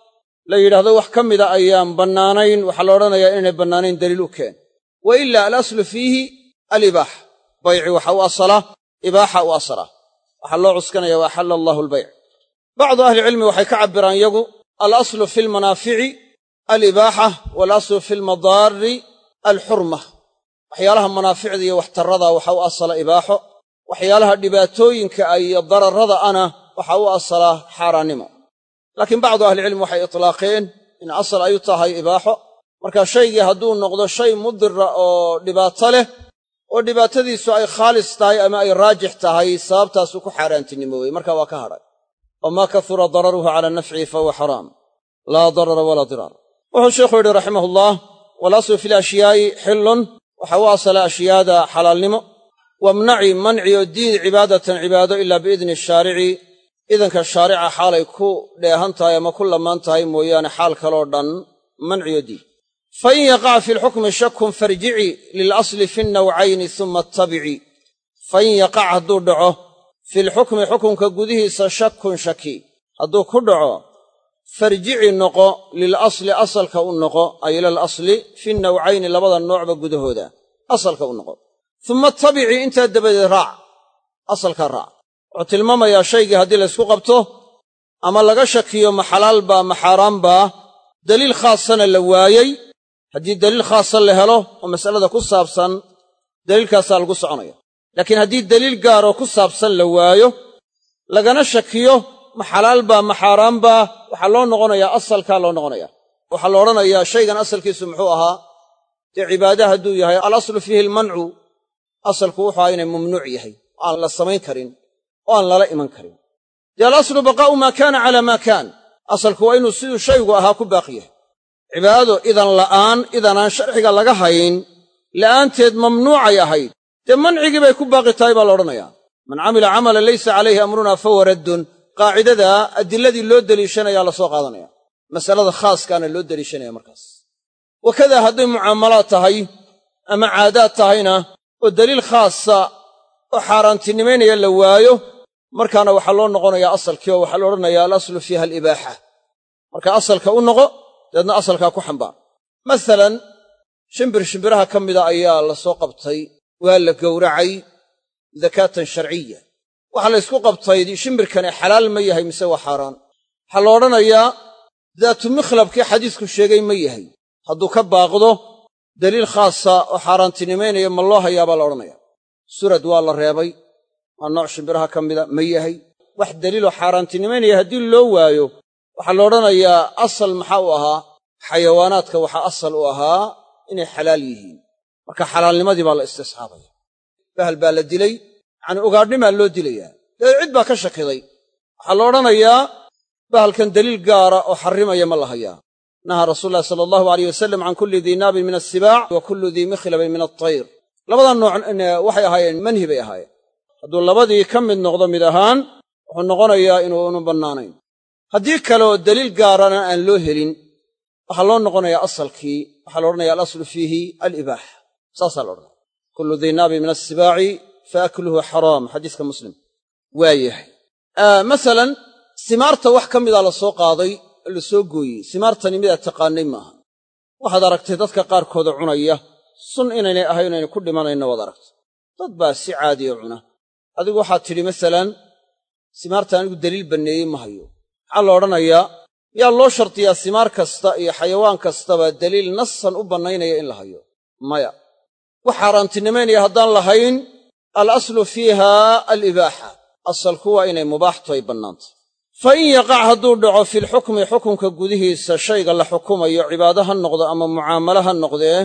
Speaker 1: la yidhaahdo wax ka mida ayaan bannaanayn waxaa la odhanayaa inaynay bannaanayn daliil u keen wa ila alaslu fiihi alibaaxa bayci waxa u asala ibaaxa u asala waxaa loo cuskanaya wa axalla allaahu albayc bacdu ahlicilmi waxay ka cabbiraan yagu alaslu fi lmanaafici alibaaxa waalaslu fi lmadaari alxurma waxyaalaha manaaficda iyo waxtarrada waxa u asala ibaaxo waxyaalaha dhibaatooyinka iyo dararrada ana waxa u asala xaaraannimo laakiin bacdu ahlicilmi waxay itlaaqeen in asal ay u tahay ibaaxo marka shaygii hadduu noqdo shay mudira oo dhibaato leh oo dhibaatadiisu ay khaalis tahay ama ay raajix tahay sababtaasuu ku xaaraantinimoowey marka waa ka hadhay wamaa kahura dararuhu cala nafcihi fahuwa xaraam laa darara walaa diraar wuxuu sheikhu yidhi raximahullah walaslu fi lashyaai xillun waxa u asala ashyaada xalaalnimo wamnaci manci oo diid cibaadatan cibaado ilaa biidni shaarici idanka shaarica xaalay ku dheehan tahay ama ku lamaan tahay mooyaane xaal kaloo dhan manciyo diid fain yaqac fi lxukmi shakun farjici lilasli fi nnawcayni suma attabici fain yaqac hadduu dhaco fi lxukmi xukunka gudihiisa shakun shaki hadduu ku dhaco farjici noqo lilasli asalka u noqo ay ilal asli fi nawcayni labada noocba gudahooda asalka u noqo uma tabici intaa dabadeed raac asalkaa raac wuxuu tilmaamayaa shaygii haddii laysku qabto ama laga shakiyo ma xalaal baa ma xaaraan baa daliil khaasana la waayey haddii daliil khaasa la helo oo mas'alada ku saabsan daliilkaasaa lagu soconaya laakiin haddii daliil gaaroo ku saabsan la waayo lagana shakiyo ma xalaal baa ma xaaraan baa waxaa loo noqonayaa asalkaa loo noqonaya waxaa la odhanayaa shaygan asalkiisu muxuu ahaa dee cibaada hadduu yahay alaslu fiihi almancu asalku wuxuu ahaa inay mamnuuc yahay oo aan la samayn karin oo aan lala iman karin dee alaslu baqaa'u maa kaana calaa maa kaan asalku waa inuu siduu shaygu ahaa ku baaqi yahay cibaadado idan la'aan idanaan sharciga laga hayn la'aanteed mamnuucay ahayd dee mancigii bay ku baaqi tahay baa la odhanayaa man camila camalan laysa calayhi amrunaa fahuwa raddun qaacidada adilladii loo deliishanayaa la soo qaadanaya masalada khaaskaana loo deliishanaya markaas wakadaa hadday mucaamalaad tahay ama caadaad tahayna oo daliil khaasa oo xaaraantinimaynaya la waayo markaana waxaa loo noqonayaa asalkii oo waxaa la odhanayaa alaslu fiiha alibaaxa marka asalka u noqo dabeedna asalkaa ku xambaar masalan shimbir shimbiraha ka mida ayaa la soo qabtay waa la gowracay dakaatan sharciya waxaa la ysku qabtay shimbirkani xalaal ma yahay mise waa xaaraan waxaa la odhanayaa daatu mikhlabkii xadiisku sheegay ma yahay hadduu ka baaqdo daliil khaasa oo xaaraantinimaynaya ma loo hayaa baa la odhanaya surad waa la reebay waa nooc shimbiraha ka mida ma yahay wax daliiloo xaaraantinimaynaya haddii loo waayo waxaa la odhanayaa asal maxaa u ahaa xayawaanaadka waxaa asal u ahaa inay xalaal yihiin marka xalaalnimadii baa la istisxaabaya bahal baa la dilay yacanii ugaadhnimaa loo dilayaa dabeed cid baa ka shakiday waxaa la odhanayaa bahalkan daliil gaara oo xarrimaya ma la hayaa nahaa rasuulu llahi sala allahu alayh wasalam can kulli dii naabin min assibaac wa kullu dii mikhlabin min altayr labada nooc waxay ahaayeen manhi bay ahaayeen hadduu labadii ka mid noqdo mid ahaan wuxuu noqonayaa inuunu bannaanayn haddii kaleoo daliil gaarana aan loo helin waxaa loo noqonayaa asalkii waxaa la odhanaya alaslu fiihi alibaaxa saasaa la odhanaya kullu dii naabin min assibaaci fa akluhu xaraam xadiiska muslim waa yahay masalan simaarta wax ka mida la soo qaaday oo la soo gooyey simaartani midaad taqaannay maaha waxaad aragtay dadka qaarkooda cunaya sun inaynay ahayn inaynu ku dhimanayno waad aragtay dad baa si caadiya cuna adigu waxaad tidhi masalan simaarta anigu daliil banneeyey ma hayo maxaa la odhanayaa yaa loo shartiyaa simaar kasta iyo xayawaan kastaba daliil nasan u bannaynaya in la hayo maya wax xaaraantinimaynaya haddaan lahayn alaslu fiiha alibaaxa asalku waa inay mubaaxtu ay bannaantay fa in yaqac hadduu dhaco filxukmi xukunka gudihiisa shayga la xukumayo cibaado ha noqdo ama mucaamalo ha noqdee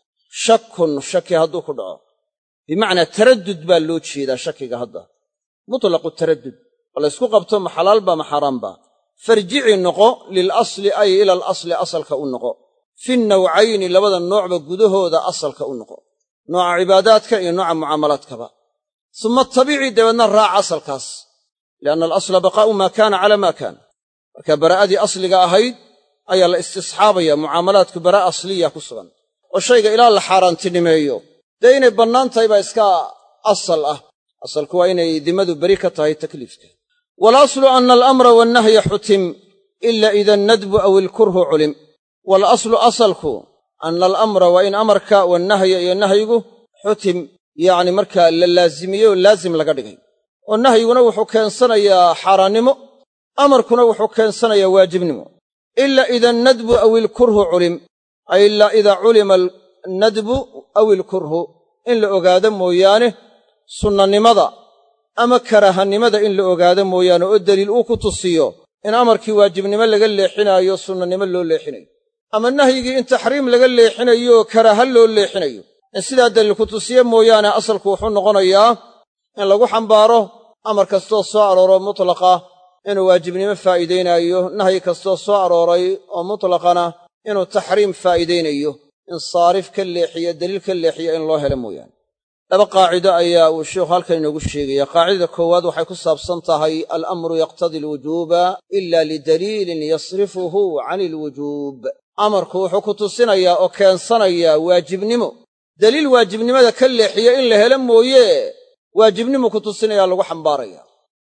Speaker 1: shakun shaki hadduu ku dhaco bimacnaa taraddud baa loo jeedaa shakiga hadda mutlaqu taraddud oo la ysku qabto ma xalaal baa ma xaaraan baa farjici noqo lilasli ay ila alasli asalka u noqo fi nawcayni labada noocba gudahooda asalka u noqo nooca cibaadaadka iyo nooca mucaamalaadkaba suma tabici dabeedna raac asalkaas lianna alasla baqaa'u maa kaana calaa maa kaana marka baraa'adii asliga ahayd ayaa la istisxaabaya mucaamalaadku baraa'a asliya ku sugan oo shayga ilaa la xaaraantinimeeyo dee inay bannaan tahay baa iska asal ah asalku waa inay dimmadu beri ka tahay takliifka waalaslu ana alamra wannahya xutim ila ida annadbu aw ilkurhu culim waalaslu asalku ana alamra waa in amarka wannahya iyo nahyigu xutim yacni markaa la laazimiyey oo laazim laga dhigay oo nahyiguna wuxuu keensanayaa xaaraannimo amarkuna wuxuu keensanayaa waajibnimo ila ida annadbu aw ilkurhu culim ay ilaa idaa culima annadbu aw ilkurhu in la ogaado mooyaane sunnanimada ama karaahannimada in la ogaado mooyaane oo deliil uu ku tusiyo in amarkii waajibnimo laga leexinaayo sunnanimo loo leexinayo ama nahyigii in taxriim laga leexinayo oo karaaha loo leexinayo in sidaa daliil ku tusiye mooyaane asalku wuxuu noqonayaa in lagu xambaaro amar kastoo soo arooro mutlaqa inuu waajibnimo faa'iidaynaayo nahyi kastoo soo arooray oo mutlaqana inuu taxriim faa'iidaynayo in saarif ka leexiyo daliil ka leexiyo in loo helo mooyaane laba qaacido ayaa uu sheikhu halkan inoogu sheegaya qaacidada koowaad waxay ku saabsan tahay alamru yaqtadi alwujuuba ila lidaliilin yasrifuhu can ilwujuub amarku wuxuu ku tusinayaa oo keensanayaa waajibnimo daliil waajibnimada ka leexiya in la helo mooye waajibnimu ku tusinayaa lagu xambaaraya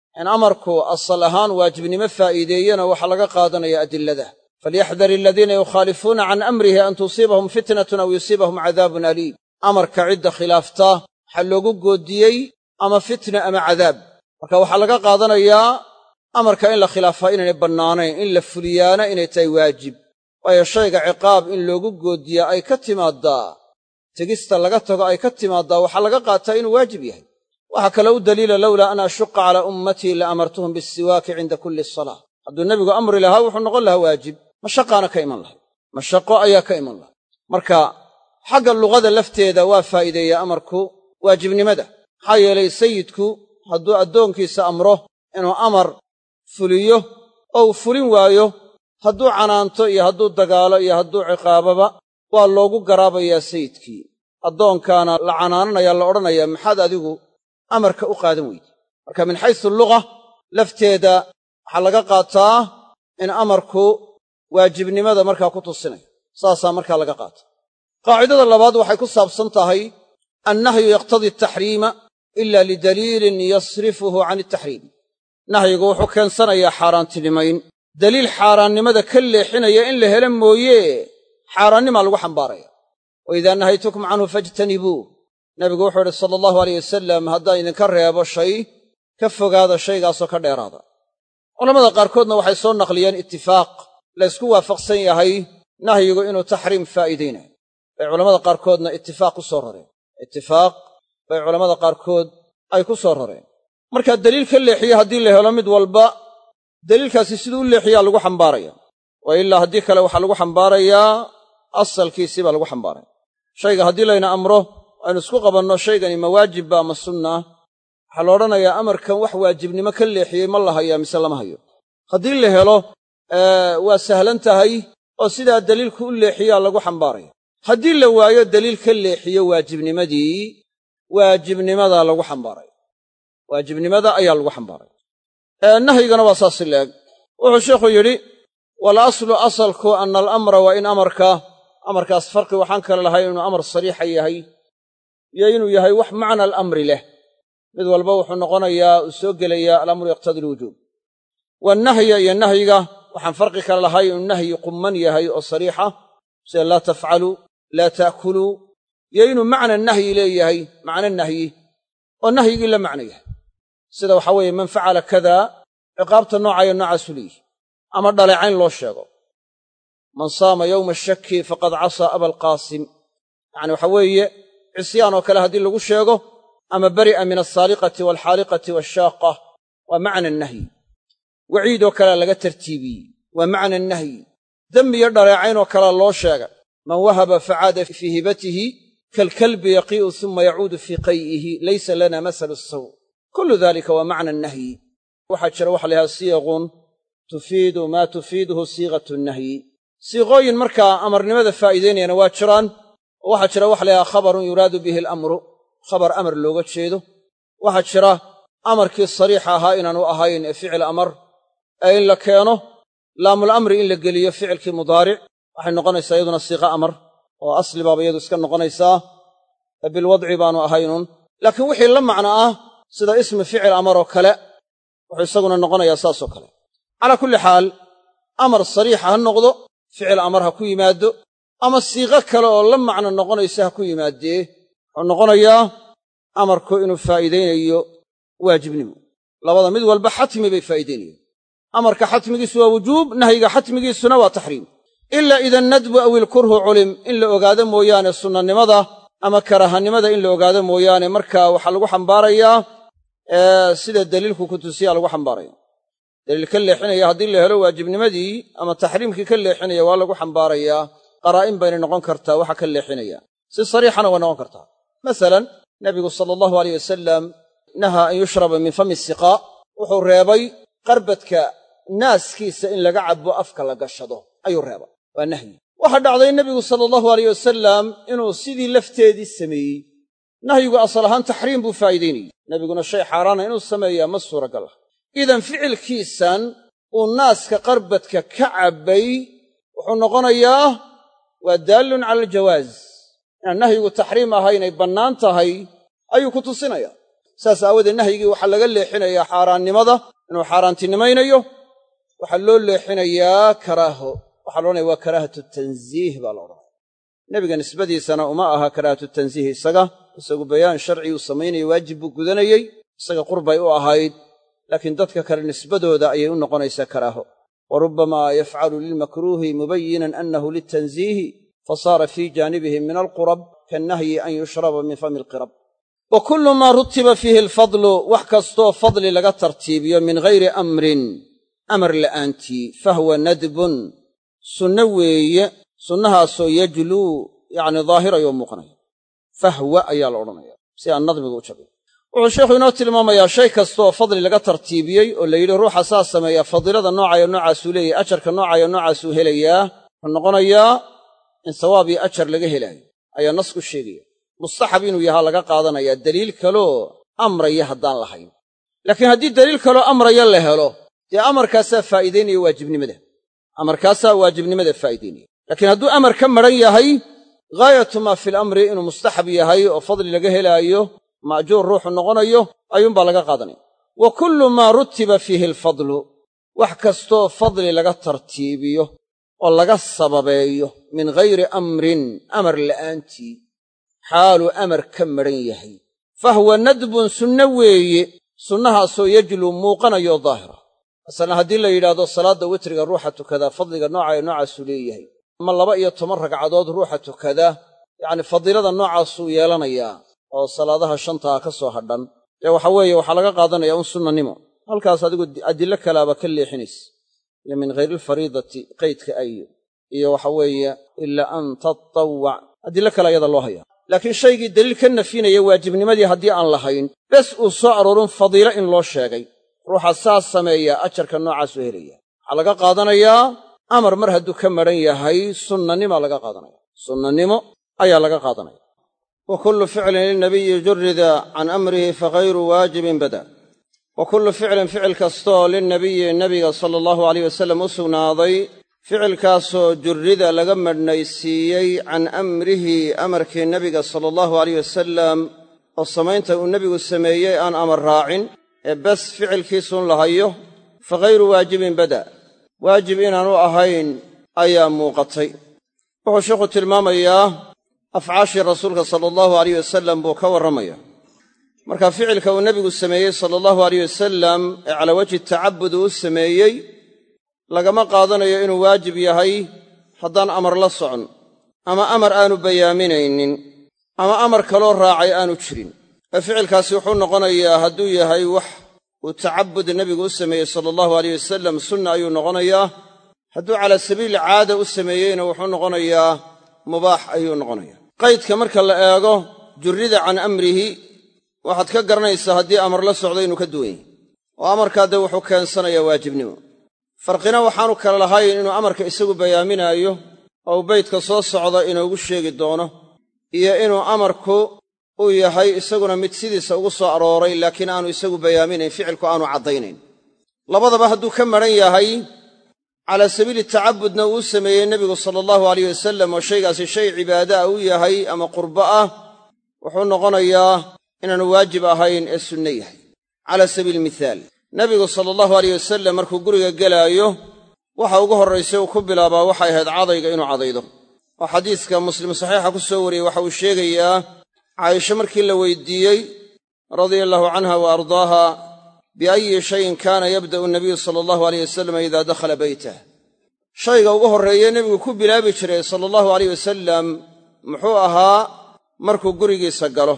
Speaker 1: in amarku asal ahaan waajibnimo faa'iideeyena waxaa laga qaadanaya adilada falyaxdar aladiina yukhaalifuuna can amrihi an tusiibahum fitnatun aw yusiibahum cadaabun aliim amarka cidda khilaafta waxaa loogu goodiyey ama fitna ama cadaab marka waxaa laga qaadanayaa amarka in la khilaafaa inaynay bannaanayn in la fuliyaana inay tahay waajib waayo shayga ciqaab in loogu goodiyaa ay ka timaaddaa tegista laga tago ay ka timaaddaa waxaa laga qaataa inuu waajib yahay waxaa kale u daliila lowlaa an ashuqa calaa ummatii la amartuhum bisiwaaki cinda kulli salaa hadduu nebigu amri lahaa wuxuu noqon lahaa waajib mashaqaana ka iman lahay mashaqo ayaa ka iman lahay marka xagga luqada lafteeda waa faa'iideeyaa amarku waajibnimada maxaa yeelay sayidku hadduu addoonkiisa amro inuu amar fuliyo oo uu fulin waayo hadduu canaanto iyo hadduu dagaalo iyo hadduu ciqaababa waa loogu garaabayaa sayidkii addoonkaana la canaananayaa la odhanayaa maxaad adigu amarka u qaadan weyde marka min xaysu luga lafteeda waxaa laga qaataa in amarku waajibnimada markaa ku tusinayo saasaa markaa laga qaata qaacidada labaad waxay ku saabsan tahay annahyu yaqtadii ataxriima ila lidaliilin yasrifuhu can ataxriim nahyigu wuxuu keensanayaa xaaraantinimayn daliil xaaraannimada ka leexinaya in la helo mooye xaaraannimaa lagu xambaaraya wa idaa nahaytukum canhu fajtanibuuh nabigu wuxuu idhi sala allahu aleyh wasalam haddaan idinka reebo shay ka fogaada shaygaasoo ka dheeraada culamada qaarkoodna waxay soo naqliyeen itifaaq la ysku waafaqsan yahay nahyigu inuu taxriim faa'iidaynayo bay culamada qaarkoodna itifaaq ku soo rareen itifaaq bay culammada qaarkood ay ku soo rareen marka deliil ka leexiye haddii la helo mid walba deliilkaasi siduu u leexiyaa lagu xambaaraya wa ilaa haddii kale waxaa lagu xambaarayaa asalkiisii baa lagu xambaaraya shayga haddii layna amro aynu isku qabanno shaygani ma waajibba ama sunna waxaa la odhanayaa amarkan wax waajibnimo ka leexiyey ma la hayaa mise lama hayo haddii la helo waa sahlan tahay oo sidaa deliilku u leexiyaa lagu xambaaraya haddii la waayo deliil ka leexiyo waajibnimadii waajibnimadaa lagu xambaaraya waajibnimada ayaa lagu xambaaraya nahyigana waa saasi leeg wuxuu sheikhu yidhi wal aslu asalku ana alamra waa in amarka amarkaas farqi waxaan kale lahay inuu amar sariixa yahay iyo inuu yahay wax macna alamri leh mid walba wuxuu noqonayaa uu soo gelayaa alamru yaqtadi alwujuub wannahya iyo nahyiga waxaan farqi kale lahay inuu nahyi qumman yahay oo sariixa sida laa tafcaluu laa ta'kuluu iyo inuu macna nahyi leeyahay macno nahyi oo nahyigii la macno yahay sida waxaa weeye man facala kadaa ciqaabta noocayo noocaasu leeyihi ama dhaleecayn loo sheego man saama yowma shaki faqad casaa abaalqaasim yacni waxaa weeye cisyaan oo kale haddii lagu sheego ama bari'a min alsaaliqati waalxaaliqati waashaaqa waa macna nahyi waciidoo kalea laga tartiibiyey waa macna nahyi dembi iyo dhaleecaynoo kalea loo sheegay man wahaba facaada fii hibatihi kaalkalbi yaqii'u suma yacuudu fii qay'ihi laysa lana masalu saw kullu dalika waa macna nahyi waxaa jira waxa la yhaha siiqun tufiidu maa tufiiduhu siiqatu nahyi siiqooyin markaa amarnimada faa'iidaynayana waa jiraan oo waxaa jira waxa la yhaha khabarun yuraadu bihi alamru khabar amar looga jeedo waxaa jira amarkii sariixa ahaa inaanu ahayn ee ficil amar ee in la keeno laamul amri in la geliyo ficilkii mudaaric waxay noqonaysaa iyaduna siiqa amar oo asli baaba iyadu iska noqonaysaa ee bilwadci baanu ahaynun laakiin wixii la macno ah sida ismi ficil amar oo kale wuxuu isaguna noqonayaa saasoo kale calaa kulli xaal amar sariixa ha noqdo ficil amar ha ku yimaado ama siiqo kale oo la macno noqonaysa ha ku yimaadee wuxuu noqonayaa amarku inuu faa'iidaynayo waajibnimo labada mid walba xatmi bay faa'iidaynayaan amarka xatmigiisu waa wujuub nahyiga xatmigiisuna waa taxriim ilaa ida nadbu aw ilkurhu culim in la ogaado mooyaane sunnanimada ama karahanimada in la ogaado mooyaane markaa waxaa lagu xambaarayaa sida daliilku ku tusiyaa lagu xambaaraya daliil ka leexinaya haddii la helo waajibnimadii ama taxriimkii ka leexinaya waa lagu xambaarayaa qaraa'in baynay noqon kartaa waxa ka leexinaya si sariixana way noqon kartaa masalan nabigu sala allahu aleyh wasalam nahaa an yushraba min fami siqaa wuxuu reebay qarbadka naaskiisa in laga cabbo afka la gashado ayuu reebay waa nahyi waxaa dhacday nebigu sala allahu aleyh wasalam inuu sidii lafteedii sameeyey nahyigu asal ahaan taxriim buu faa'iidaynayey nebiguna shay xaaraana inuu sameeyaa ma suuragal ah idan ficilkiisan uu naaska qarbadka ka cabbay wuxuu noqonayaa waa daallun cala aljawaaz inaan nahyigu taxriim ahay inay bannaan tahay ayuu ku tusinayaa saas aawadeed nahyigii waxaa laga leexinayaa xaaraannimada inuu xaaraantinimaynayo waxaa loo leexinayaa karaaho waxaa loodhanaya waa karaahatu tanziih baa la odhanaya nebiga nisbadiisana uma aha karaahatu tanziih isaga isagu bayaan sharci uu samaynayo waajib buu gudanayey isaga qurbay u ahayd laakiin dadka kale nisbadooda ayay u noqonaysaa karaaho wa rubbamaa yafcalu lilmakruuhi mubayinan annahu litanziihi fasaara fii jaanibihi min alqurab kannahyi an yushraba min fami alqirab wa kullu maa rutiba fiihi alfadlu wax kastoo fadli laga tartiibiyo min ghayri amrin amar la'aantii fahwa nadbun sunno weeye sunnahaasoo yajluu yacni daahirayoo muuqanaya fahwa ayaa la odhanaya si aan nadmiga u jabin wuxuu sheikhu inoo tilmaamayaa shay kastaoo fadli laga tartiibiyey oo la yidhi ruuxa saa sameeya fadiilada noocayo noocaasuu leeyahy ajarka noocayo noocaasuu helayaa wuxuu noqonayaa in sawaab iyo ajar laga helaayo ayaa nasku sheegaya mustaxab inuu yahaa laga qaadanayaa daliil kaloo amraya haddaan lahayn laakiin haddii daliil kaloo amraya la helo dee amarkaasaa faa'iidaynaya waajibnimada amarkaasaa waajibnimada faa'iidaynaya laakiin hadduu amar ka madhan yahay ghaayatu maa fil amri inuu mustaxab yahay oo fadli laga helaayo ma'juur ruuxu noqonayo ayuunbaa laga qaadanaya wa kullu maa rutiba fiihi alfadlu wax kastoo fadli laga tartiibiyo oo laga sababeeyo min ghayri amrin amar la'aantii xaaluu amar ka madhan yahay fahwa nadbun sunno weeye sunnahaasoo yajluu muuqanayo daahira masalan haddii la yidhaahdo salaadda witriga ruuxa tukadaa fadliga noocayo noocaasuu leeyahay ama laba iyo toban ragcadood ruuxa tukadaa yacni fadiilada noocaasuu yeelanayaa oo salaadaha shantaa ka soo hadhan dee waxa weeye waxaa laga qaadanaya un sunnanimo halkaas adigu adillo kalaaba ka leexinaysa iyo min hayri alfariidati qaydka ayo iyo waxa weeye ilaa an tatawwac adillo kale ayada loo hayaa laakiin shaygii daliil ka nafinaya waajibnimadii haddii aan lahayn bes uu soo aroorin fadiilo in loo sheegay ruuxa saas sameeya ajarka noocaasuu helaya waxaa laga qaadanayaa amar mar hadduu ka madhan yahay sunnanimaa laga qaadanaya sunnanimo ayaa laga qaadanaya wa kullu ficlin lilnabiyi jurida can amrihi fagayru waajibin bada wa kullu ficlin ficil kastooo lilnabiyi nebiga sala allahu alayh wasallam u sugnaaday ficilkaasoo jurrida laga madhnaysiiyey can amrihi amarkii nebiga sala allahu alayh wasalam oo samaynta uu nebigu sameeyey aan amar raacin ee bes ficilkiisuun lahayo fagayru waajibin bada waajib inaanu ahayn ayaa muuqatay wuxuu sheikhu tilmaamayaa afcaashii rasuulka sala allahu alayh wasalam buu ka warramaya marka ficilka uu nebigu sameeyey sala allahu alayh wasalam ee calaa wajhi tacabud uu u sameeyey lagama qaadanayo inuu waajib yahay haddaan amar la socon ama amar aanu bayaaminaynin ama amar kaloo raacay aanu jirin ee ficilkaasi wuxuu noqonayaa hadduu yahay wax uu tacabud nebigu u sameeyey sala allahu alayh wasalam sunna ayuu noqonayaa hadduu calaa sabiili caada u sameeyeyna wuxuu noqonayaa mubaax ayuu noqonayaa qaydka marka la eego jurrida can amrihi waxaad ka garanaysaa haddii amar la socdo inuu ka duwan yahay oo amarkaa dee wuxuu keensanayaa waajibnimo farqina waxaanu kale lahayn inuu amarka isagu bayaaminaayo oo uu beydka soo socda inoogu sheegi doono iyo inuu amarku uu yahay isaguna mid sidiisa ugu soo arooray laakiin aanu isagu bayaaminayn ficilku aanu caddaynayn labadaba hadduu ka madhan yahay calaa sabiili tacabudna uu sameeyey nebigu sala allahu alayh wasalam oo shaygaasi shay cibaada ah u yahay ama qurbo ah wuxuu noqonayaa inaanu waajib ahayn ee sunne yahay cala sabiili mithaal nebigu sala allahu alayh wasalam markuu guriga gelaayo waxa ugu horraysay uu ku bilaabaa waxay ahayd cadayga inuu cadaydo oo xadiiska muslim saxiixa ku soo wariyey waxa uu sheegayaa caaisho markii la weydiiyey radia allahu canha wa ardaaha biayi shayin kaana yabda'u nabiyu sala allahu alayh wasalam idaa dakhala beytah shayga ugu horreeye nebigu ku bilaabi jiray sala allahu alayh wasalam muxuu ahaa markuu gurigiisa galo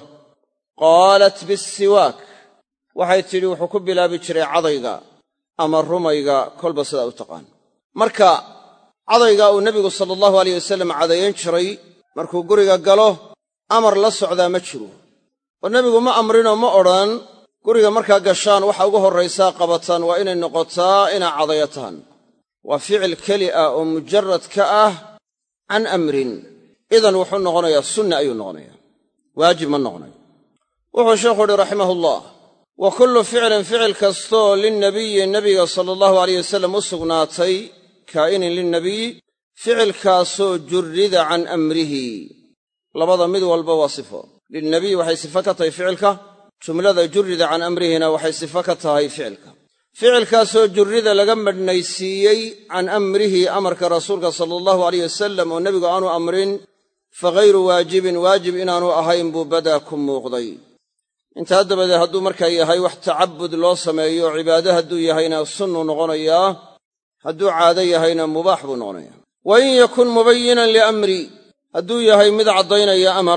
Speaker 1: qaalat bisiwaak waxay tidhi wuxuu ku bilaabi jiray cadayga ama rumayga kolba sidaa u taqaan marka cadayga uu nebigu sala allahu alayh wasalam cadayan jiray markuu guriga galo amar la socdaa ma jiro oo nebigu ma amrinoo ma odhan guriga markaa gashaan waxa ugu horraysaa qabataan waa inay noqotaa inaa cadayataan waa ficil keli ah oo mujarad ka ah can amrin idan wuxuu noqonayaa sunna ayuu noqonayaa waajib ma noqonayo wuxuu sheekhu uhi raximahullah wa kullu ficlin ficil kastoo lilnabiyi nebiga sala allahu alayh wasalam u sugnaatay kaa'inin lilnabiy ficilkaasoo jurrida can amrihi labada mid walba waa sifo lilnabiy waxay sifo ka tahay ficilka jumlada jurrida can amrihina waxay sifo ka tahay ficilka ficilkaasoo jurrida laga madhnaysiiyey can amrihi amarka rasuulka sala allahu alayh wasalam oo nebigu aanu amrin fa ghayru waajibin waajib inaanu ahayn buu badaa ku muuqday intaa dabadeed hadduu markaa yahay wax tacabud loo sameeyo cibaado hadduu yahayna sunnuu noqonayaa hadduu caado yahayna mubaax buu noqonayaa wa in yakun mubayinan liamri hadduu yahay mid caddaynaya amar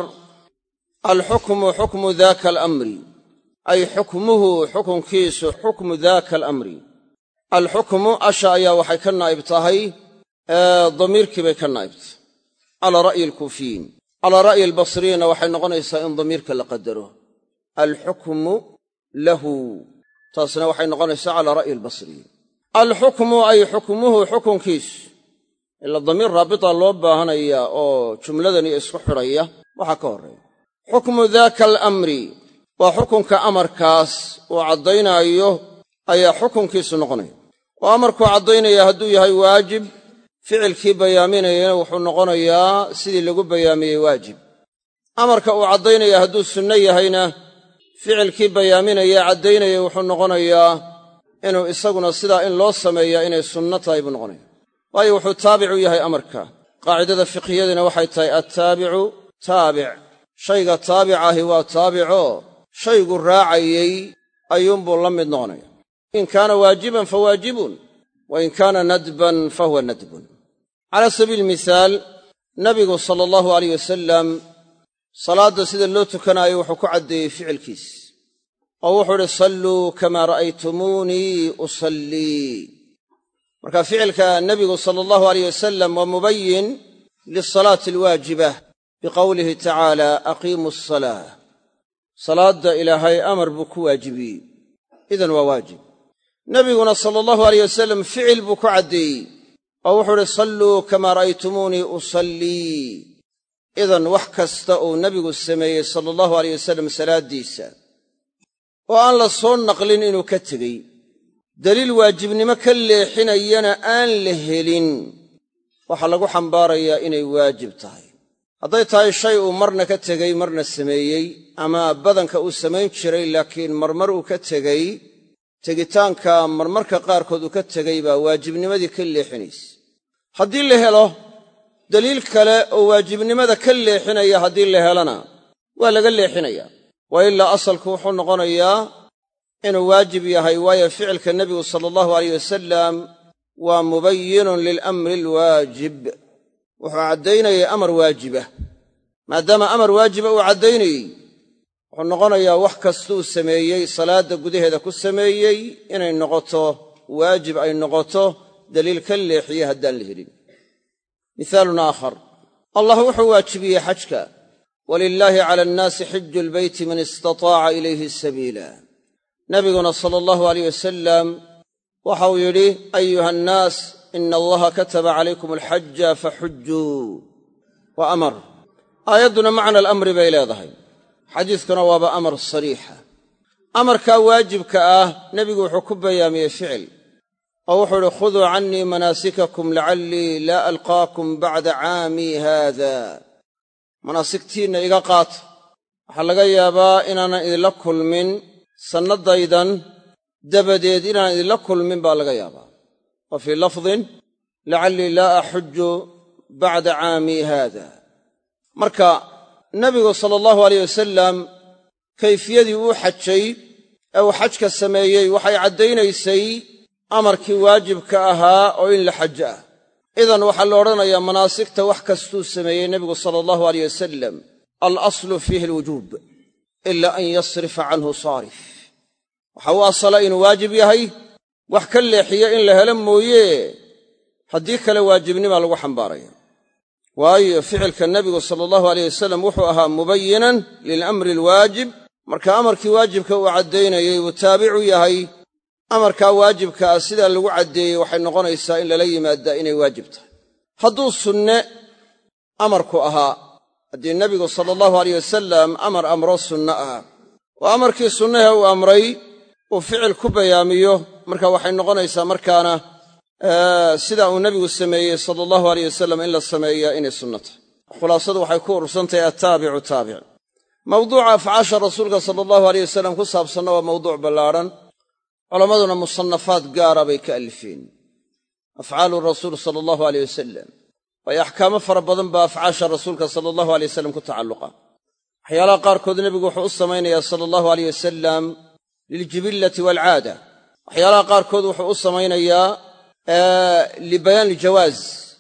Speaker 1: alxukmu xukmu daaka alamri ay xukmuhu xukunkiisu xukmu daaka alamri alxukmu asha ayaa waxay ka naa'ib tahay damiirkii bay ka naa'ibtahay calaa ra'yi alkuufiyiin calaa ra'yi albasriyiinna waxay noqonaysaa in damiirka la qadaro alxukmu lahu taasna waxay noqonaysaa calaa ra'yi albasriyiin alxukmu ay xukmuhu xukunkiisu ila damiir raabita loo baahanaya oo jumladani isku xidhaya waxaa ka horreeya xukmu daaka alamri waa xukunka amarkaas uu caddaynaayo ayaa xukunkiisu noqonaya oo amarkuu caddaynaya hadduu yahay waajib ficilkii bayaaminayana wuxuu noqonayaa sidii lagu bayaamiyey waajib amarka uu caddaynaya hadduu sunno yahayna ficilkii bayaaminaya caddaynaya wuxuu noqonayaa inuu isaguna sidaa in loo sameeyaa inay sunno tahay buu noqonaya waayo wuxuu taabicu yahay amarka qaacidada fiqhiyadiina waxay tahay attaabicu taabic shayga taabic ahi waa taabico shaygu raacayey ayuunbuu la mid noqonaya in kaana waajiban fa waajibun wa in kaana nadban fa huwa nadbun cala sabiili mihaal nabigu sala allahu alayh wasalam salaadda sida loo tukanaayo wuxuu ku caddeeyey ficilkiis oo wuxuu idhi salluu kamaa ra'aytumuunii usallii marka ficilka nebigu sala allahu alayh wasalam waa mubayin lisalaati alwaajibah biqowlihi tacaala aqiimu asalaa salaadda ilaahay amar buu ku waajibiyey idan waa waajib nebiguna sala allahu alayh wasalam ficil buu ku caddeeyey oo wuxuu idhi salluu kamaa ra'aytumuunii usallii idan wax kasta uu nebigu sameeyey sala allahu alayh wasalam salaaddiisa oo aan la soo naqlin inuu ka tegey daliil waajibnimo ka leexinayana aan la helin waxaa lagu xambaarayaa inay waajib tahay hadday tahay shay uu marna ka tegey marna sameeyey ama badanka uu samayn jiray laakiin marmar uu ka tegey tegitaanka marmarka qaarkood uu ka tegey baa waajibnimadii ka leexinaysa haddii la helo daliil kale oo waajibnimada ka leexinaya haddii la helana waa laga leexinayaa wa ilaa asalku wuxuu noqonayaa inuu waajib yahay waayo ficilka nebigu sala allahu alayh wasalam waa mubayinun lilamri alwaajib wuxuu caddaynayay amar waajibah maadaama amar waajiba uu caddaynayey wuxuu noqonayaa wax kastuu sameeyey salaadda gudaheeda ku sameeyey inay noqoto waajib ay noqoto daliil ka leexiye haddaan la helin mihaalun aakhar allah wuxuu waajibiyey xajka walilaahi cala annaasi xiju lbeyti man istataaca ilayhi sabiila nabiguna sala allahu alayh wasalam waxau yidhi ayuha annaas ina allaha kataba calaykum alxaja faxujjuu waa amar aayadduna macna alamri bay leedahay xadiiskuna waaba amar sariixa amarkaa waajibka ah nebigu wuxuu ku bayaamiyey ficil oo wuxuu idhi khuduu cannii manaasikakum lacallii laa alqaakum bacda caamii haada manaasigtiinna iga qaata waxaa laga yaabaa inaanan idinla kulmin sannadaydan dabadeed inaan idinla kulmin baa laga yaabaa wa fii lafdin lacallii laa axujju bacda caamii haada marka nebigu sala allahu aleyh wasalam kayfiyadii uu xajay ee uu xajka sameeyey waxay caddaynaysay amarkii waajibka ahaa oo in la xajo ah idan waxaa la odhanayaa manaasigta wax kastuu sameeyey nebigu sala allahu aleyh wasalam alaslu fiihi alwujuub ila an yasrifa canhu saarif waxa u asala inuu waajib yahay wax ka leexiya in la helo mooye haddii kale waajibnimaa lagu xambaaraya waayo ficilka nebigu sala allahu aleyh wasalam wuxuu ahaa mubayinan lilamri alwaajib marka amarkii waajibka uu caddaynayey uu taabicu yahay amarkaa waajibka ah sidaa lagu caddeeyey waxay noqonaysaa in lala yimaadaa inay waajib tahay hadduu sunne amarku ahaa haddii nebigu sala allahu aleyh wasalam amar amro sunno ah oo amarkii sunnahe uu amray uu ficil ku bayaamiyo marka waxay noqonaysaa markaana sidaa uu nebigu sameeyey sala allahu aleyh wasalam in la sameeyaa inay sunno tahay khulaasadu waxay ku urursantahay attaabicu taabic mawduuca afcaasha rasuulka sala allahu aleyh wasalam ku saabsanna waa mawduuc ballaadhan culammaduna musannafaad gaara bay ka alifeen afcaalu rasuul sala allahu aleyh wasalam waayo axkaamo fara badan baa afcaasha rasuulka sala allahu aley wasalam ku tacalluqa waxyaalaha qaarkood nebigu wuxuu u samaynayaa sala allahu aleyh wasalam liljibillati waalcaada waxyaalaha qaarkood wuxuu u samaynayaa libayaan iljawaaz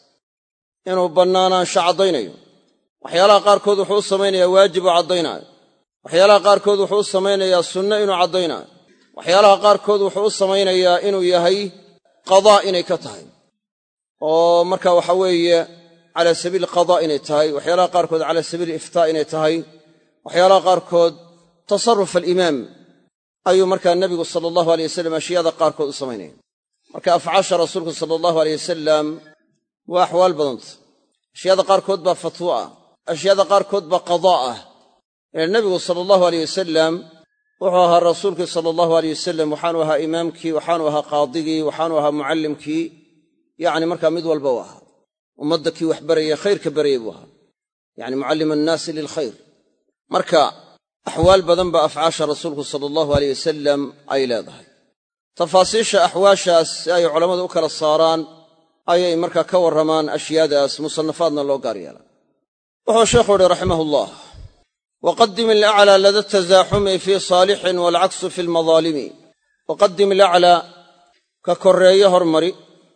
Speaker 1: inuu bannaanaansho caddaynayo waxyaalaha qaarkood wuxuu u samaynayaa waajib oo caddaynaayo waxyaalaha qaarkood wuxuu u samaynayaa sunno inuu caddaynaayo waxyaalaha qaarkood wuxuu u samaynayaa inuu yahay qadaa inay ka tahay oo marka waxa weeye calaa sabiili qadaa inay tahay waxyaalaha qaarkood calaa sabiili iftaa inay tahay waxyaalaha qaarkood tasarruf alimaam ayuu markaa nebigu sala allahu aleyh wasalam ashyaada qaarkood u samaynaya marka afcaasha rasuulku sala allahu aleyh wasalam waa axwaal badanta ashyaada qaarkood baa fatwo ah ashyaada qaarkood baa qadaa ah ile nebigu sala allahu aleyh wasalam wuxuu ahaa rasuulkii sala allahu aleyh wasalam waxaanu ahaa imaamkii waxaanu ahaa qaadigii waxaanu ahaa mucallimkii yacni markaa mid walba u ahaa ummadda kii wax baraya khayrka barayay buu ahaa yacni mucallima annaasi lilkhayr marka axwaal badan baa afcaasha rasuulku sala allahu aleyh wasalam ay leedahay tafaasiisha axwaashaas si ay culammadu u kala saaraan ayay markaa ka warramaan ashyaadaas musannafaadna loo gaar yeela wuxuu sheekhu uhi raximah ullah waqadim ilaclaa lada tasaaxumi fii saalixin waalcaksu fi lmadaalimi waqadim ilaclaa ka korreeye hormari